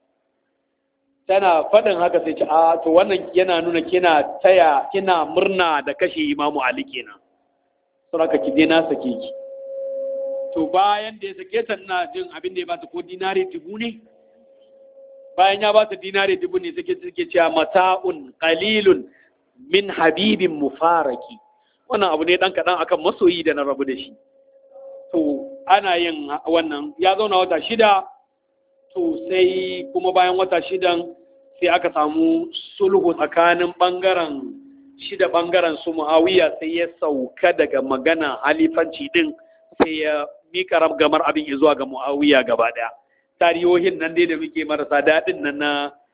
[SPEAKER 2] tana faɗin haka sai ce a to wannan yana nuna kina taya kina murna da kashe imamu ali kenan saboda ki je na sake ki to bayan da ya sake ta ina jin abin da ya bata ko dinari dubu ne bayan ya bata dinari dubu ne take take cewa mata'un qalilun min habibin mufaraki wannan abu ne dan kadan akan masoyi da na rabu da shi to ana yin wannan ya zauna wata shida to sai kuma bayan wata shidan sai aka samu sulhu tsakanin bangaren shida bangaren su muawiya sai ya sauka daga magana halifanci din sai ya mika gamar abin zuwa ga muawiya gaba daya tarihohin nan dai da muke marasa daɗin nan na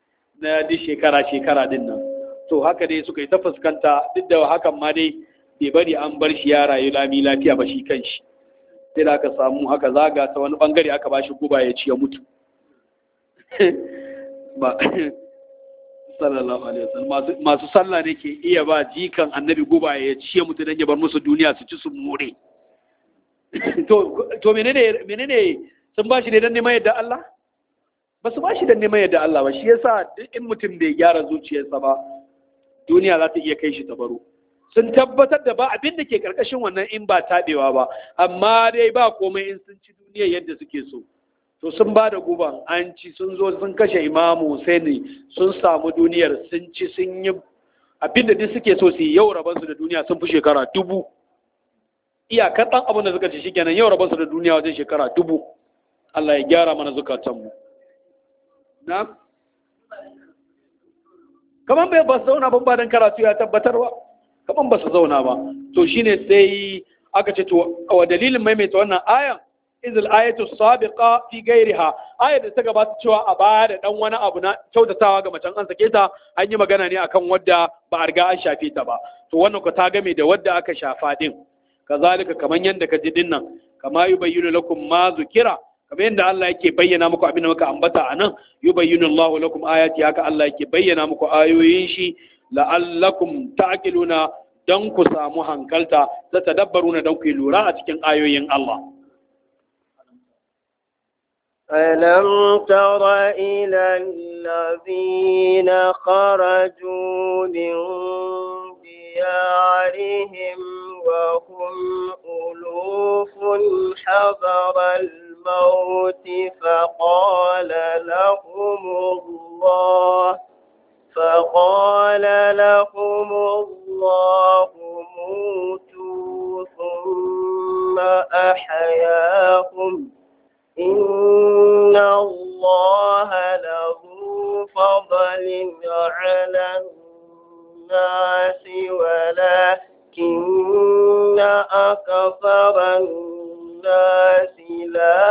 [SPEAKER 2] na duk shekara shekara din nan to haka dai suka yi ta fuskanta duk da hakan ma dai bai bari an bar shi ya rayu lami lafiya ba shi kanshi sai da aka samu aka zaga ta wani bangare aka ba shi guba ya ci ya mutu ba sallallahu alaihi wasallam masu sallah ne ke iya ba jikan annabi guba ya ci ya mutu dan ya bar musu duniya su ci su more to to menene menene sun ba shi ne dan neman yadda Allah ba su ba shi dan neman yadda Allah ba shi yasa duk in mutum bai gyara zuciyarsa ba duniya za ta iya kai shi ta baro sun tabbatar da ba abin da ke karkashin wannan in ba taɓewa ba amma dai ba komai in sun ci duniya yadda suke so to sun ba da guban an ci sun zo sun kashe imamu Husaini sun samu duniyar sun ci sun yi abin da duk suke so su yi yau rabansu da duniya sun fi shekara dubu iyakar ɗan abin da suka ci shikenan yau rabansu da duniya wajen shekara dubu Allah ya gyara mana zukatanmu na kaman bai ba su zauna ban ba don karatu ya tabbatarwa kaman ba su zauna ba to shine sai aka ce to wa dalilin maimaita wannan ayan izil ayatu sabiqa fi gairiha ayat da ta gabata cewa a baya da dan wani abu na kyautatawa ga macen an sake ta an yi magana ne akan wadda ba a riga an shafe ta ba to wannan ko ta game da wadda aka shafa din kazalika kaman yanda ka ji din nan kama yubayyinu lakum ma zukira kamar yadda Allah yake bayyana muku abin da muka ambata a nan yubayyinu Allahu lakum ayati haka Allah yake bayyana muku ayoyin shi la'allakum ta'qiluna dan ku samu hankalta ta tadabbaruna dan ku lura a cikin ayoyin Allah
[SPEAKER 1] ألم تر إلى الذين خرجوا من ديارهم وهم ألوف حذر الموت فقال لهم الله فقال لهم الله موتوا ثم أحياهم إن الله له فضل على الناس ولكن أكثر الناس لا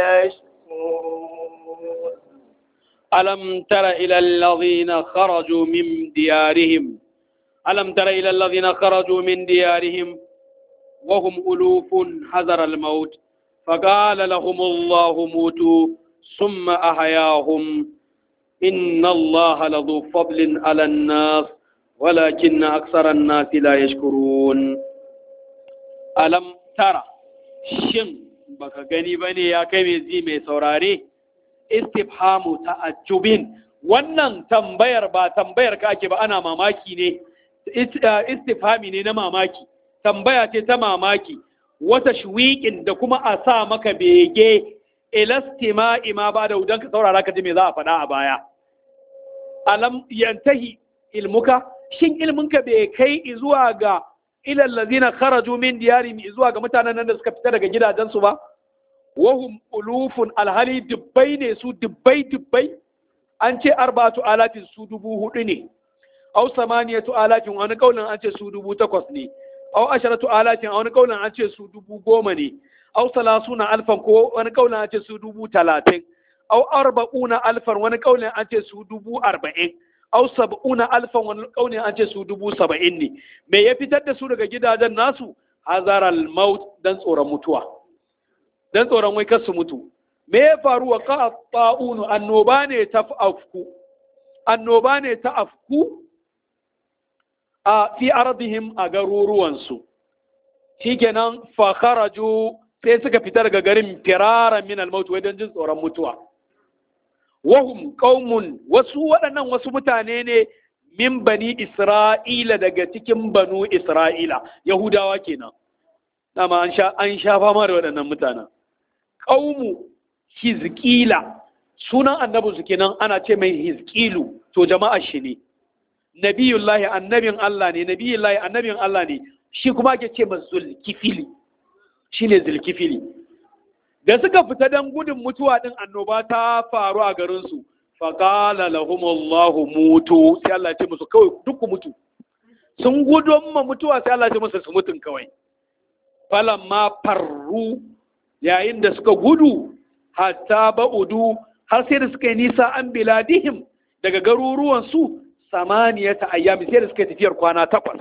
[SPEAKER 1] يشكرون
[SPEAKER 2] ألم تر إلى الذين خرجوا من ديارهم ألم تر إلى الذين خرجوا من ديارهم وهم ألوف حذر الموت فقال لهم الله موتوا ثم أحياهم إن الله لذو فضل على الناس ولكن أكثر الناس لا يشكرون ألم ترى شن baka gani bane ya kai mai zi mai saurare istifhamu ta'ajjubin wannan tambayar ba tambayar ka ake ba ana mamaki ne istifhami ne na mamaki tambaya ce ta mamaki wata shwiƙin da kuma a sa maka bege ilastima ima ba da don ka saurara ka ji me za a faɗa a baya alam yantahi ilmuka shin ilminka bai kai zuwa ga ilal ladina kharaju min diyarihim zuwa ga mutanen nan da suka fita daga gidajensu ba wahum ulufun alhali dubbai ne su dubbai dubbai an ce arba'atu alatin su dubu hudu ne au samaniyatu alatin wani kaulin an ce su dubu takwas ne au asharatu alatin a wani kaulin an ce su dubu goma ne au salasuna alfan ko wani kaulin an ce su dubu talatin au arba'una alfan wani kaulin an ce su dubu arba'in au sab'una alfan wani kaulin an ce su dubu saba'in ne me ya fitar da su daga gidajen nasu hazaral maut dan tsoron mutuwa dan tsoron wai kar su mutu me ya faru wa ka ta'unu annoba ne ta afku annoba ne ta afku a fi ardihim a garuruwansu shikenan fa kharaju sai suka fita daga garin firara min al-maut wai dan jin tsoron mutuwa wahum qaumun wasu waɗannan wasu mutane ne min bani isra'ila daga cikin banu isra'ila yahudawa kenan dama an sha an sha fama da waɗannan mutanen qaumu hizqila sunan annabinsu kenan ana ce mai hizqilu to jama'a shi ne nabiyullahi annabin Allah ne nabiyullahi annabin Allah ne shi kuma ake ce ma zulkifili shine zulkifili da suka fita dan gudun mutuwa din annoba ta faru a garin su faqala lahumullahu mutu sai Allah ya ce musu kawai duk ku mutu sun gudun ma mutuwa sai Allah ya ce musu su mutun kawai falamma farru yayin da suka gudu hatta ba'udu har sai da suka yi nisa an biladihim daga garuruwan su samaniyata ayyami sai da suka tafiyar kwana takwas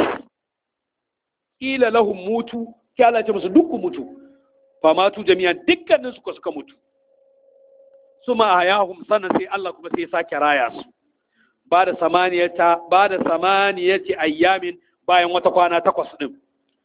[SPEAKER 2] ila lahum mutu sai Allah ya ce musu duk ku mutu fa matu jami'an dukkanin su suka mutu suma hayahum sannan sai Allah kuma sai ya sake raya su ba da samaniyata ba da samaniyati ayyamin bayan wata kwana takwas din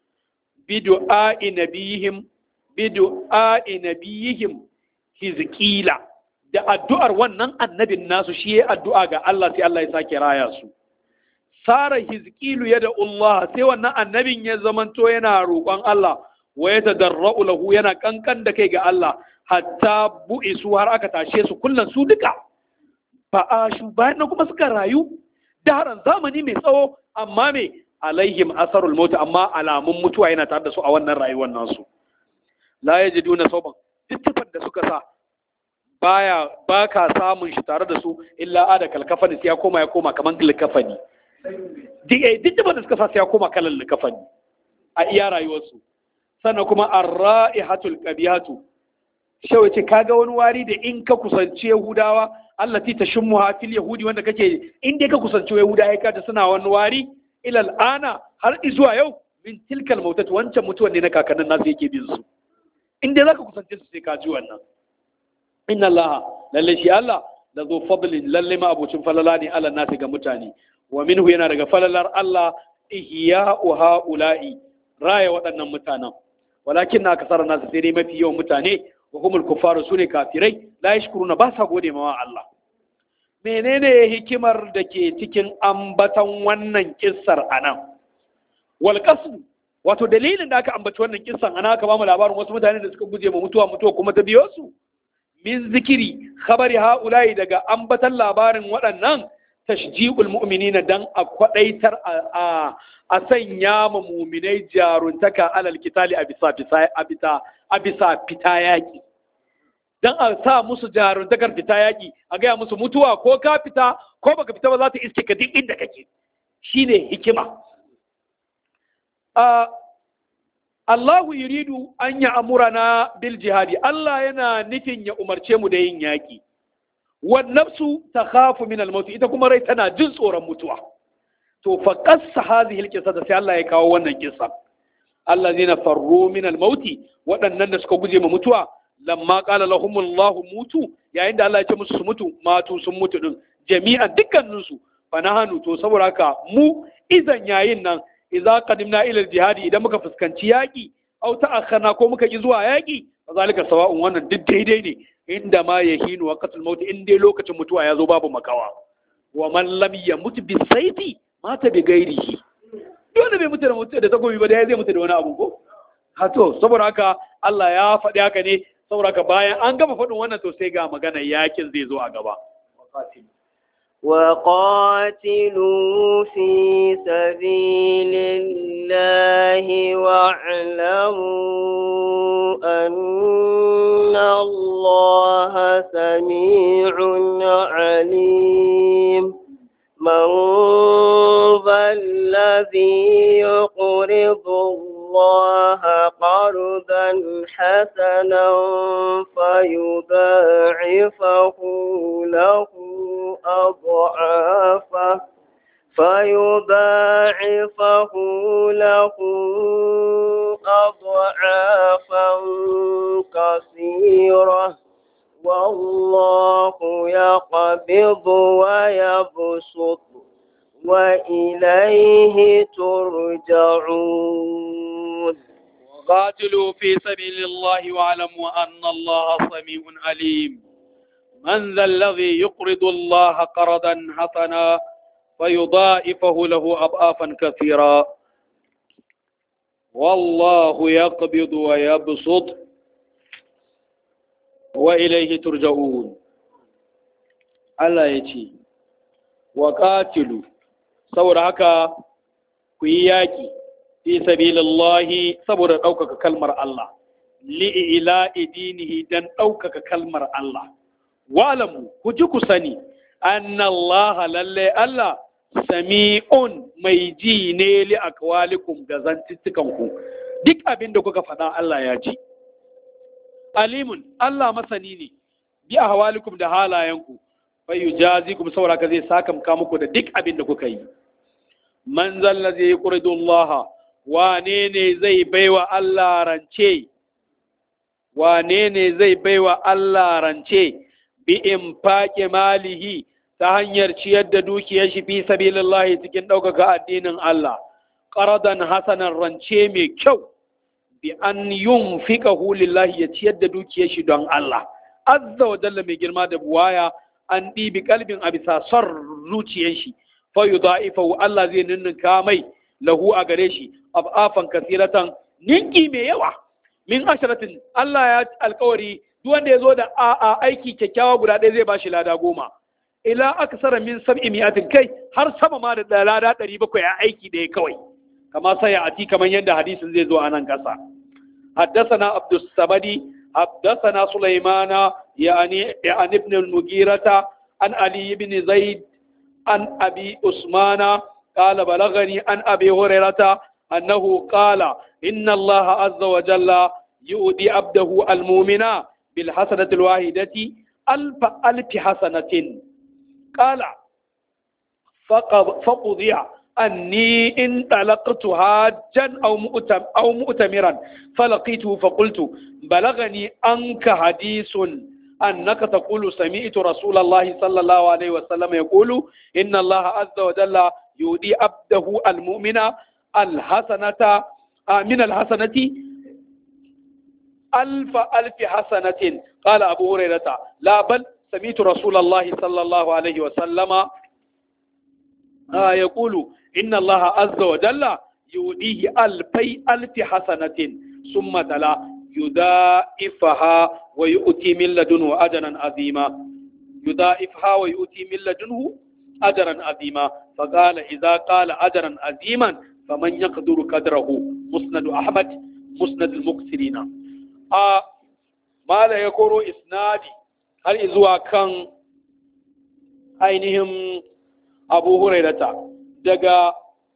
[SPEAKER 2] bidu'a'i nabihim bidu'a'i nabihim hizqila da addu'ar wannan annabin nasu shi ya addu'a ga Allah sai Allah ya sake raya su sara hizqilu yada Allah sai wannan annabin ya zamanto yana roƙon Allah wa ya tadarra'u lahu yana kankan da kai ga Allah hatta bu'isu har aka tashe su kullun su duka fa'ashu bayan nan kuma suka rayu daran zamani mai tsawo amma me alaihim asarul maut amma alamun mutuwa yana tare da su a wannan rayuwar nasu la yajiduna sauban duk da suka sa baya baka samun shi tare da su illa ada kalkafani sai ya koma ya koma kaman likafani duk eh duk da suka sa sai ya koma kalan likafani a iya rayuwarsu sannan kuma arra'ihatul qabihatu shawai ce kaga wani wari da in ka kusanci yahudawa allati tashummuha fil yahudi wanda kake in dai ka kusanci yahudawa ka da suna wani wari ila al'ana har zuwa yau min tilkal mautat wancan mutuwan ne na kakannin nasu yake bin su in dai zaka kusance su sai ka ji wannan inna allaha lalle shi Allah da zo fadlin lalle ma abocin falala ne ala nasi ga mutane wa minhu yana daga falalar Allah ihya'u ha'ula'i raya waɗannan mutanen walakin na kasar nasu sai dai mafi yawan mutane wa humul kuffaru sune kafirai la yashkuruna ba sa gode ma Allah menene hikimar da ke cikin ambatan wannan kissar anan wal qasd wato dalilin da aka ambaci wannan kissan ana aka bamu labarin wasu mutane da suka guje ma mutuwa mutuwa kuma ta biyo su min zikiri khabari haula'i daga ambatan labarin waɗannan tashji'ul mu'minina dan a kwadaitar a a sanya ma mu'minai jaruntaka alal kitali a bisa a bisa a bisa fita yaki dan a sa musu jaruntakar fita yaki a gaya musu mutuwa ko ka fita ko baka fita ba za ta iske ka duk inda kake shine hikima Allahu yuridu an ya amurana bil jihadi Allah yana nufin ya umarce mu da yin yaƙi wan nafsu takhafu min al ita kuma rai tana jin tsoron mutuwa to fa qassa hadhihi al qissa da sai Allah ya kawo wannan kissa allazina farru min al waɗannan da suka guje ma mutuwa lamma qala lahum Allah mutu yayin da Allah ya ce musu su mutu matu sun mutu din jami'an dukkanin su fa nahanu to saboda haka mu idan yayin nan idza qadimna ila jihadi idan muka fuskanci yaki aw ta'akhkhana ko muka ki zuwa yaki zalika sawa'un wannan duk daidai ne inda ma yahinu waqtul maut in dai lokacin mutuwa ya zo babu makawa wa man lam yamut bi sayfi mata bi ghairihi dole bai mutu da mutu da takobi ba da zai mutu da wani abu ko ha to saboda haka Allah ya faɗi haka ne saboda haka bayan an gama faɗin wannan to sai ga magana yakin zai zo a gaba
[SPEAKER 1] وقاتلوا في سبيل الله واعلموا أن الله سميع عليم من ذا الذي يقرض الله قرضا حسنا فيضاعفه له أضعافا فيضاعفه له أضعافا كثيرة والله يقبض ويبسط وإليه ترجعون
[SPEAKER 2] وقاتلوا في سبيل الله واعلموا أن الله سميع عليم من ذا الذي يقرض الله قرضا حسنا فيضاعفه له أضعافا كثيرا والله يقبض ويبسط وإليه ترجعون Allah ya ce, wa ƙatilu, saboda haka ku yi yaƙi, fi sabilillahi saboda ɗaukaka kalmar Allah, li'ila idinihi don ɗaukaka kalmar Allah. Walamu, ku ji ku sani, annallaha lalle Allah sami'un mai ji ne li akwalikum ga zantuttukanku, duk abin da kuka faɗa Allah ya ji. Alimun, Allah masani ne, bi a hawalikum da halayenku. fayu jazi kuma saboda ka zai saka muku da duk abin da kuka yi man zalla zai yuridu Allah wane ne zai baiwa Allah rance wane ne zai baiwa Allah rance bi infaqi malihi ta hanyar ciyar da dukiyar shi fi sabilillahi cikin ɗaukaka addinin Allah qaradan hasanan rance mai kyau bi an yunfiqahu lillahi ya ciyar da dukiyar shi don Allah azza wa jalla mai girma da buwaya an ɗibi kalbin a bisa son zuciyar shi fa yudha'ifahu Allah zai ninninka mai lahu a gare shi afafan kasiratan ninki mai yawa min asharatin Allah ya alkawari duk wanda ya zo da a aiki kyakkyawa guda ɗaya zai bashi lada goma ila aksara min sab'i mi'atin kai har sama ma da lada ɗari bakwai a aiki ɗaya kawai kama sai a ati kamar yadda hadisin zai zo a nan ƙasa حدثنا عبد الصمد حدثنا سليمان يعني عن ابن المغيرة عن علي بن زيد عن أبي عثمان قال بلغني عن أبي هريرة أنه قال إن الله عز وجل يؤدي عبده المؤمن بالحسنة الواحدة ألف ألف حسنة قال فقضي أني انطلقت حاجا أو مؤتم أو مؤتمرا فلقيته فقلت بلغني أنك حديث أنك تقول سمعت رسول الله صلى الله عليه وسلم يقول إن الله عز وجل يودي عبده المؤمن الحسنة من الحسنة ألف ألف حسنة قال أبو هريرة لا بل سمعت رسول الله صلى الله عليه وسلم آه يقول إن الله عز وجل يوديه ألفي ألف حسنة ثم تلا يضاعفها ويؤتي من لدنه أجرا عظيما يضاعفها ويؤتي من لدنه أجرا عظيما فقال إذا قال أجرا عظيما فمن يقدر قدره مسند أحمد مسند المكسرين آه ما لا يكون إسنادي هل إذوا كان ainihin abu hurairata daga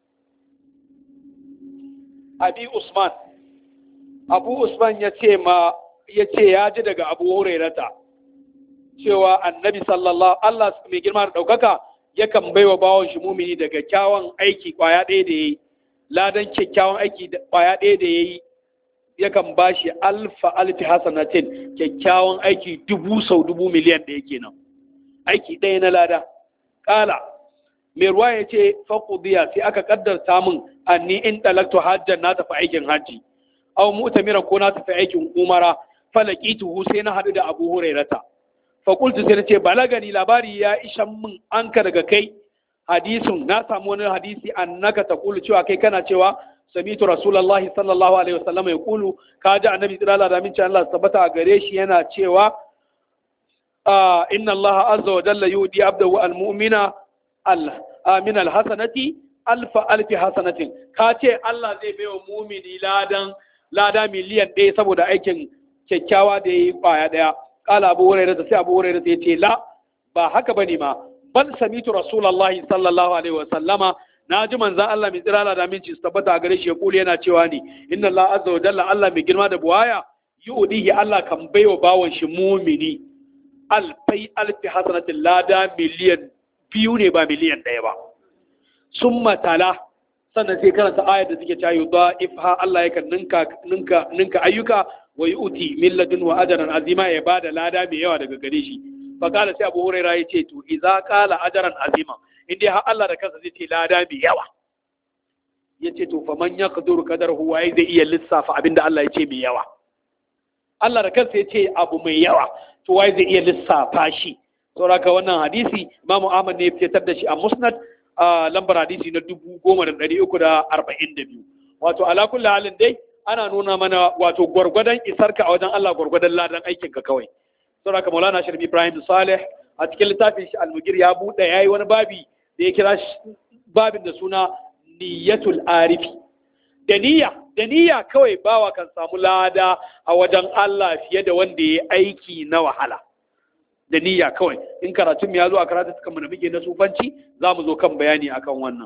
[SPEAKER 2] abi usman abu usman ya ce ma ya ce ya ji daga abu hurairata cewa annabi sallallahu Allah mai girma da ɗaukaka yakan bai wa bawon shi mumini daga kyawun aiki kwaya ɗaya da ya yi ladan kyakkyawan aiki kwaya ɗaya da ya yi yakan ba shi alfa alfi hasanatin kyakkyawan aiki dubu sau dubu miliyan ɗaya kenan aiki ɗaya na lada ƙala mai ruwa ya ce faƙudiya sai aka ƙaddarta min anni in ɗalaktu hajjan na tafi aikin hajji aw mu'tamira ko na tafi aikin umara falaqituhu sai na haɗu da abu hurairata faƙultu sai na ce balagani labari ya ishan min anka daga kai hadisun na samu wani hadisi annaka taqulu cewa kai kana cewa samitu rasulullahi sallallahu alaihi wasallam ya kulu ka ji annabi tsirala da min Allah tabbata a gare shi yana cewa inna Allah azza wa jalla yudi abdahu almu'mina min alhasanati alfa alfi hasanatin ka ce Allah zai bai wa mumini ladan lada miliyan ɗaya saboda aikin kyakkyawa da ya yi ƙwaya ɗaya ƙala abu hurairah sai abu hurairah ya ce la ba haka bane ma bal samitu rasulullahi sallallahu alaihi wa sallama na ji manzan Allah mai tsirala da minci su tabbata a gare shi ya kuli yana cewa ni inna Allah azza wa jalla Allah mai girma da buwaya yu'dihi Allah kan baiwa bawon shi mumini alfai alfi hasanatin lada miliyan biyu ne ba miliyan ɗaya ba sun matala sannan sai karanta ayar da suke cayo da ifha Allah yakan ninka ninka ninka ayyuka wa yu'ti min ladun wa ajran azima ya bada lada mai yawa daga gare shi fa kala sai Abu Hurairah ya ce to idza qala ajran azima in dai har Allah da kansa zai ce lada mai yawa ya ce to fa man yaqdur qadarhu wa zai iya lissafa abinda Allah ya ce mai yawa Allah da kansa ya ce abu mai yawa to wai zai iya lissafa shi saboda wannan hadisi Imam Ahmad ne ya fitar da shi a Musnad a lambar hadisi na dubu goma da ɗari uku da arba'in da biyu wato ala kulli halin dai ana nuna mana wato gwargwadon isarka a wajen Allah gwargwadon ladan aikinka kawai saboda haka Maulana Sharif Ibrahim Saleh a cikin littafin shi Al-Mugir ya buɗe yayi wani babi da ya kira babin da suna niyyatul arifi da niyya da niyya kawai bawa kan samu lada a wajen Allah fiye da wanda ya aiki na wahala da niyya kawai in karatun ya zo a karatun kan da muke na sufanci za mu zo kan bayani akan wannan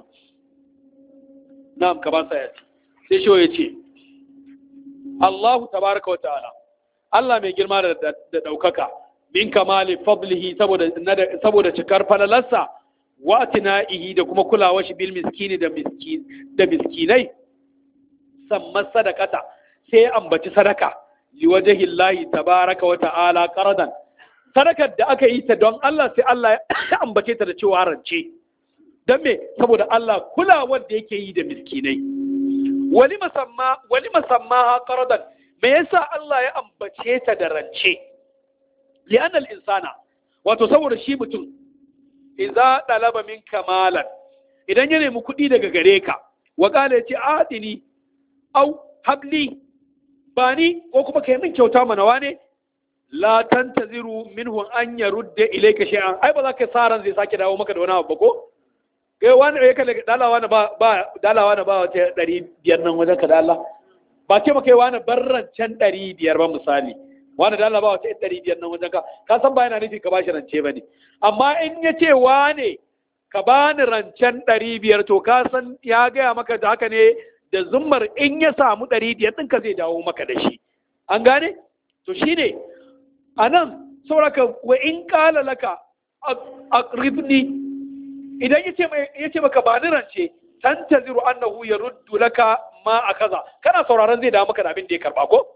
[SPEAKER 2] na'am ka ban sa sai shi ya ce Allahu tabaraka wa ta'ala Allah mai girma da daukaka min kamali fadlihi saboda saboda cikar falalarsa wa tina'ihi da kuma kulawar shi bil miskini da miskin da miskinai samma sadaqata sai ya ambaci sadaka liwajhi Allah tabaraka wa ta'ala qaradan sadakar da aka yi ta don Allah sai Allah ya ambace ta da cewa rance don me saboda Allah kulawar da yake yi da miskinai wali musamma wali musamma qaradan me yasa Allah ya ambace ta da rance li'anal insana wato saboda shi mutum idza dalaba min kamalan idan ya nemi kuɗi daga gare ka wa qala yace adini au habli bani ko kuma kai min kyauta mana wane la tantaziru minhu an yarudda ilayka shay'an ai ba za ka sa ran zai sake dawo maka da wani abu ba ko kai wani ya kalle dalawa na ba ba dalawa na ba wata 500 nan wajen ka da Allah ba ce maka wani barrancen 500 ba misali wani dalawa ba wata 500 nan wajen ka ka san ba yana nufi ka bashi rance bane amma in ya ce wane ka bani rancen 500 to ka san ya gaya maka da haka ne da zummar in ya samu 500 ɗinka zai dawo maka da shi an gane to shine a nan sauraka wa in kala laka a ribni idan ya ce maka ba ni rance tan ta ziru annahu ya ruddu laka ma a kaza kana sauraron zai dawo maka da abin da ya karba ko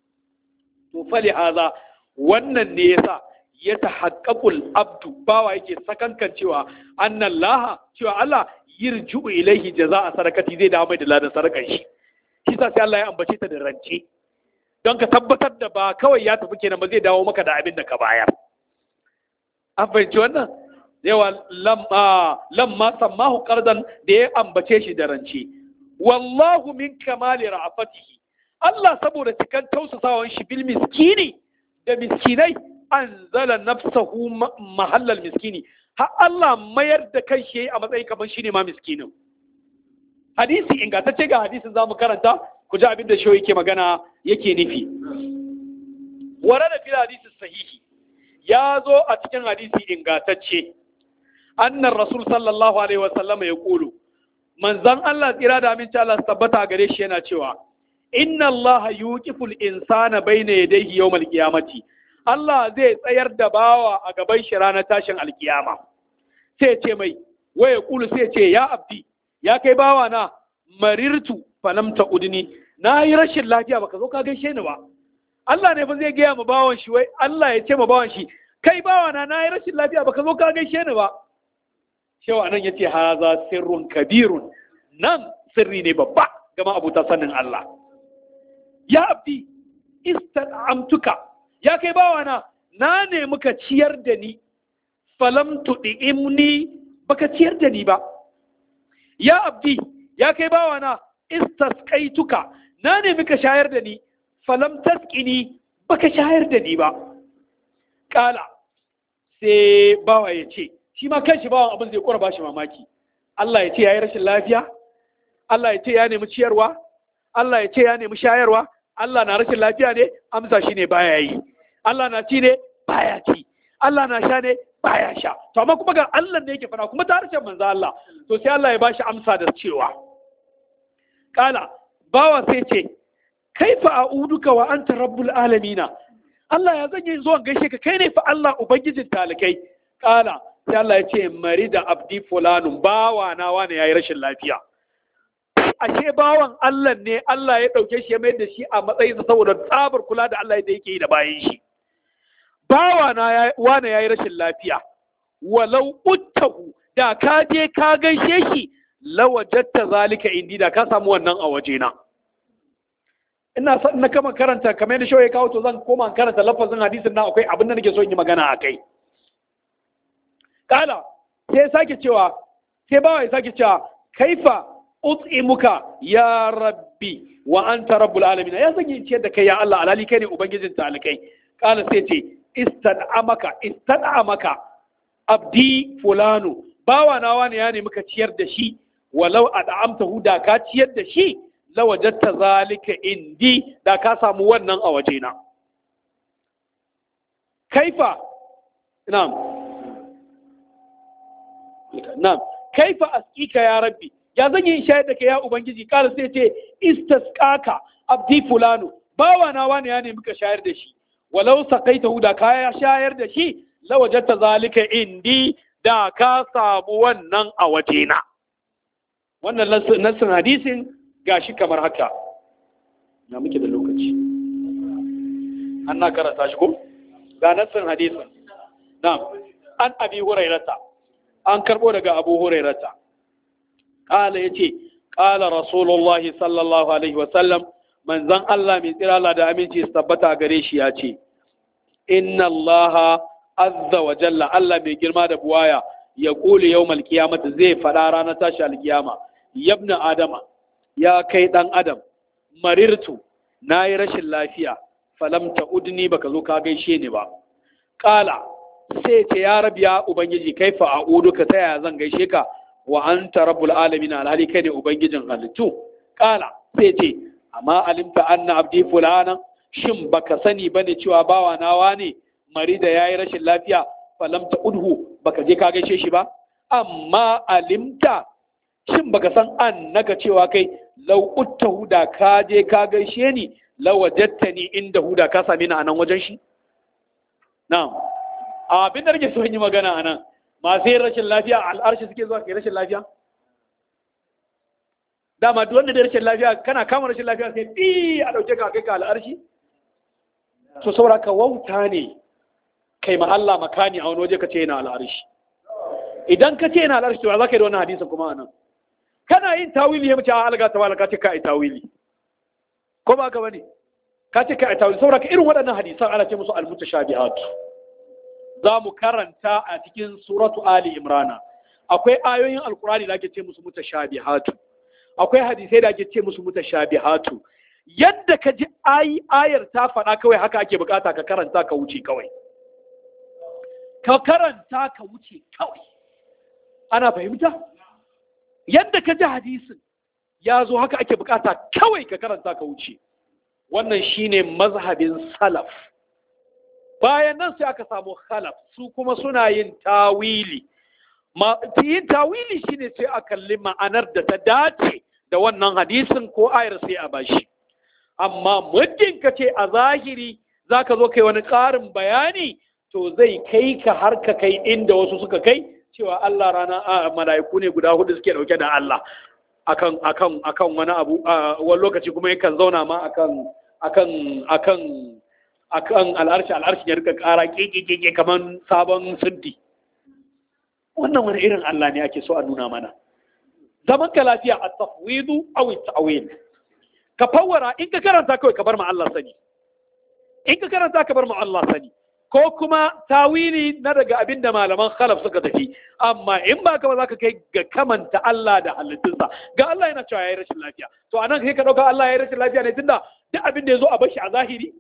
[SPEAKER 2] to fali haza wannan ne yasa ya tahaqqaqul abdu bawa yake sakankan cewa annan laha cewa Allah yirju ilaihi jaza'a sarakati zai dawo mai da ladan sarakan shi shi sa sai Allah ya ambace ta da rance don ka tabbatar da ba kawai ya tafi kenan ba zai dawo maka da abin da ka bayar an fahimci wannan yawa lamma sammahu qardan da ya ambace shi da rance wallahu min kamali ra'afatihi Allah saboda cikan tausasawan shi bil miskini da miskinai anzala nafsahu mahallal miskini har Allah mayar da kan shi a matsayin kamar shine ma miskinin hadisi ingantacce ga hadisin zamu karanta ku ji abin da shi yake magana yake nufi ware da fil hadisi sahihi ya zo a cikin hadisi ingantacce annan rasul sallallahu alaihi wasallam ya kulu manzon Allah tsira da aminci Allah su tabbata gare shi yana cewa inna Allah yuqiful insana bayna yadayhi yawmal qiyamati Allah zai tsayar da bawa a gaban shi ranar tashin alkiyama sai ce mai waya kulu sai ce ya abdi ya kai bawa na marirtu falam ta udni na yi rashin lafiya baka zo ka gaishe ni ba Allah ne fa zai gaya ma bawan shi wai Allah ya ce ma bawan shi kai bawa na na yi rashin lafiya baka zo ka gaishe ni ba shewa nan yace haza sirrun kabirun nan sirri ne babba gama abuta sanin Allah ya abdi istan'amtuka ya kai bawa na na ne muka ciyar da ni falam tu'imni baka ciyar da ni ba ya abdi ya kai bawa na istasqaituka na ne muka shayar da ni falam tasqini baka shayar da ni ba kala sai bawa ya ce shi ma kanshi bawan abin zai kora bashi mamaki Allah ya ce yayi rashin lafiya Allah ya ce ya nemi ciyarwa Allah ya ce ya nemi shayarwa Allah na rashin lafiya ne amsa shi ne baya yi Allah na ci ne baya ci Allah na sha ne baya sha to amma kuma ga Allah ne yake fara kuma ta harshen manzo Allah to sai Allah ya bashi amsa da cewa kala bawa sai ce kaifa a'uduka wa anta rabbul alamina Allah ya zan yi zuwa gaishe ka kai ne fa Allah ubangijin talikai kala sai Allah ya ce mari da abdi fulanun bawa na wani yayi rashin lafiya ashe bawan Allah ne Allah ya dauke shi ya mai da shi a matsayin sa saboda tsabar kula da Allah da yake yi da bayan shi bawa na wani yayi rashin lafiya walau uttahu da ka je ka gaishe shi lawajatta zalika indi da ka samu wannan a wajena ina son na kama karanta kamar yadda shawai kawo to zan koma karanta lafazin hadisin nan akwai abin da nake so in yi magana a kai kala sai sake cewa sai bawa ya sake cewa kaifa ut'imuka ya rabbi wa anta rabbul alamin ya sanya ciyar da kai ya Allah alali kai ne ubangijin talikai kala sai ce istad'amaka istad'amaka abdi fulanu bawa na wani ya nemi ka ciyar da shi walau ad'amtahu da ka ciyar da shi lawajatta zalika indi da ka samu wannan a wajena kaifa na'am na'am kaifa askika ya rabbi ya zan yi shayar da kai ya ubangiji kala sai ce istasqaka abdi fulanu bawa na wani ya nemi ka shayar da shi walau saqaitahu da ka shayar da shi lawajata zalika indi da ka samu wannan a wajena wannan nassin hadisin gashi kamar haka na muke da lokaci an na karanta shi ko ga nassin hadisin na an abi hurairata an karbo daga abu hurairata kala yace kala rasulullahi sallallahu alaihi wasallam manzon Allah mai tsira Allah da aminci su tabbata gare shi ya ce inna Allah azza wa jalla Allah mai girma da buwaya ya kuli yau malkiyamata zai faɗa ranar tashi alkiyama yabna adama ya kai ɗan adam marirtu na yi rashin lafiya falam ta udni baka zo ka gaishe ni ba ƙala sai ce ya rabi ya ubangiji kai fa a'udu ka ta yaya zan gaishe ka wa anta rabbul alamin alhali kai ne ubangijin halittu ƙala sai ce amma alimta anna abdi fulana shin baka sani bane cewa bawa nawa ne mari da yayi rashin lafiya falam ta udhu baka je ka gaishe shi ba amma alimta shin baka san annaka cewa kai lau utta huda ka je ka gaishe ni law wajadtani inda huda ka same ni a nan wajen shi na'am abin da nake so yi magana a nan masu yin rashin lafiya al'arshi suke zuwa kai rashin lafiya dama duk wanda da rashin lafiya kana kama rashin lafiya sai bi a dauke ka kai ka al'arshi to saboda ka wauta ne kai ma Allah makani a wani waje ka ce yana al'arshi idan ka ce yana al'arshi to za ka yi da wannan hadisin kuma anan kana yin tawili ya mace a alga ta wala ka ce ka yi tawili ko ba ka bane ka ce ka yi tawili saboda ka irin waɗannan hadisan ana ce musu al-mutashabihat za mu karanta a cikin suratu ali imrana akwai ayoyin alkurani da ake ce musu mutashabihatu akwai hadisai da ake ce musu mutashabihatu yadda ka ji ayar ta faɗa kawai haka ake bukata ka karanta ka wuce kawai ka karanta ka wuce kawai ana fahimta yadda ka ji hadisin ya zo haka ake bukata kawai ka karanta ka wuce wannan shine mazhabin salaf bayan nan sai aka samu khalaf su kuma suna yin tawili yin tawili shine sai a kalli ma'anar da ta dace da wannan hadisin ko ayar sai a bashi amma muddin ka ce a zahiri za ka zo kai wani ƙarin bayani to zai kai ka har ka kai inda wasu suka kai cewa Allah rana a mala'iku ne guda hudu suke dauke da Allah akan akan akan wani abu wani lokaci kuma yakan zauna ma akan akan akan akan al'arshi al'arshi ya rika ƙara keke kamar sabon siddi wannan wani irin Allah ne ake so a nuna mana zaman ka lafiya a tafwidu aw ta'wil ka fawara in ka karanta kawai ka bar ma Allah sani in ka karanta ka bar ma Allah sani ko kuma tawili na daga abin da malaman khalaf suka tafi amma in ba ka ba za ka kai ga kamanta Allah da halittunsa ga Allah yana cewa yayi rashin lafiya to anan kai ka dauka Allah yayi rashin lafiya ne tunda duk abin da ya zo a bashi a zahiri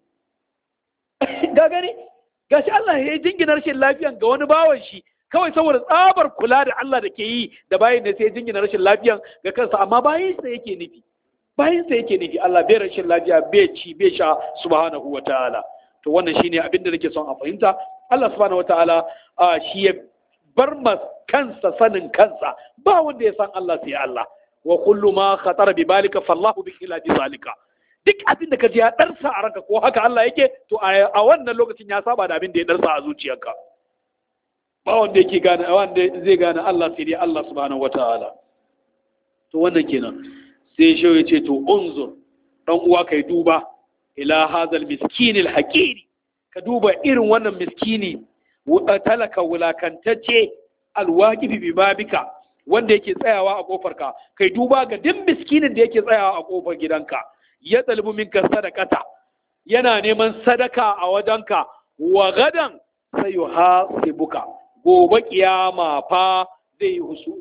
[SPEAKER 2] ga gani gashi Allah ya yi jingina rashin lafiyan ga wani bawan shi kawai saboda tsabar kula da Allah da ke yi da bayin da sai jingina rashin lafiyan ga kansa amma bayin sa yake nufi bayin sa yake nufi Allah bai rashin lafiya bai ci bai sha subhanahu wataala to wannan shine abin da nake son a fahimta Allah subhanahu wataala shi ya bar ma kansa sanin kansa ba wanda ya san Allah sai Allah wa kullu ma khatara bi balika fallahu bi khilafi zalika duk abin da ka ji ya ɗarsa a ranka ko haka Allah yake to a wannan lokacin ya saba da abin da ya ɗarsa a zuciyarka ba wanda yake gane wanda zai gane Allah sai dai Allah subhanahu wataala to wannan kenan sai shi ya ce to unzur dan uwa kai duba ila hazal miskin alhaqiri ka duba irin wannan miskini talaka wulakantacce alwaqifi bi babika wanda yake tsayawa a kofarka kai duba ga duk miskinin da yake tsayawa a kofar gidanka ya ɗalibu minka sadakata yana neman sadaka a wajenka wa gadan sai yi hasibuka gobe kiyama fa zai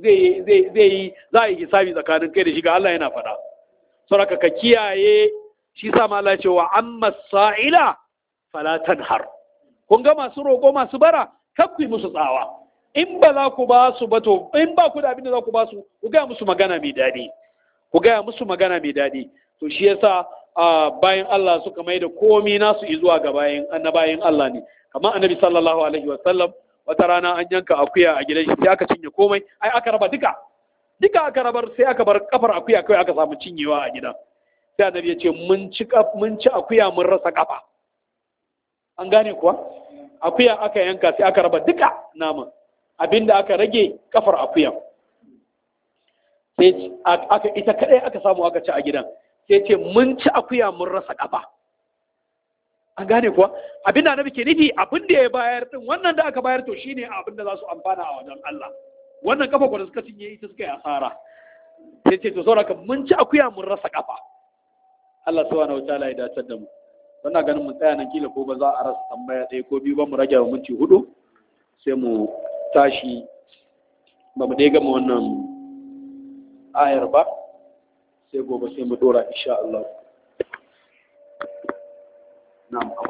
[SPEAKER 2] yi za a yi hisabi tsakanin kai da shi ga Allah yana faɗa sauraka ka kiyaye shi sa ma Allah ce wa amma sa'ila fala tanhar kun ga masu roƙo masu bara kakku musu tsawa in ba za ku ba su ba to in ba ku da abin da za ku ba su ku gaya musu magana mai daɗi ku gaya musu magana mai daɗi to shi yasa bayan Allah suka mai da komi nasu zuwa ga bayan annabayin Allah ne kamar annabi sallallahu alaihi wa sallam wata rana an yanka akuya a gidan shi sai aka cinye komai ai aka raba duka duka aka rabar sai aka bar kafar akuya kai aka samu cinyewa a gidan sai annabi ya ce mun ci mun ci akuya mun rasa kafa an gane kuwa akuya aka yanka sai aka raba duka naman abinda aka rage kafar akuya sai aka ita kadai aka samu aka ci a gidan sai ce mun ci akuya mun rasa kafa an gane kuwa abin da annabi ke nufi abin da ya bayar din wannan da aka bayar to shine abin da za su amfana a wajen Allah wannan kafa ko da suka cinye ita suka yi asara sai ce to saboda mun ci akuya mun rasa kafa Allah subhanahu wataala ya dace da mu wannan ganin mun tsaya nan kila ko ba za a rasa tambaya ɗaya ko biyu ba mu rage wa minti hudu sai mu tashi ba mu dai gama wannan ayar ba sai gobe sai mu dora insha Allah na'am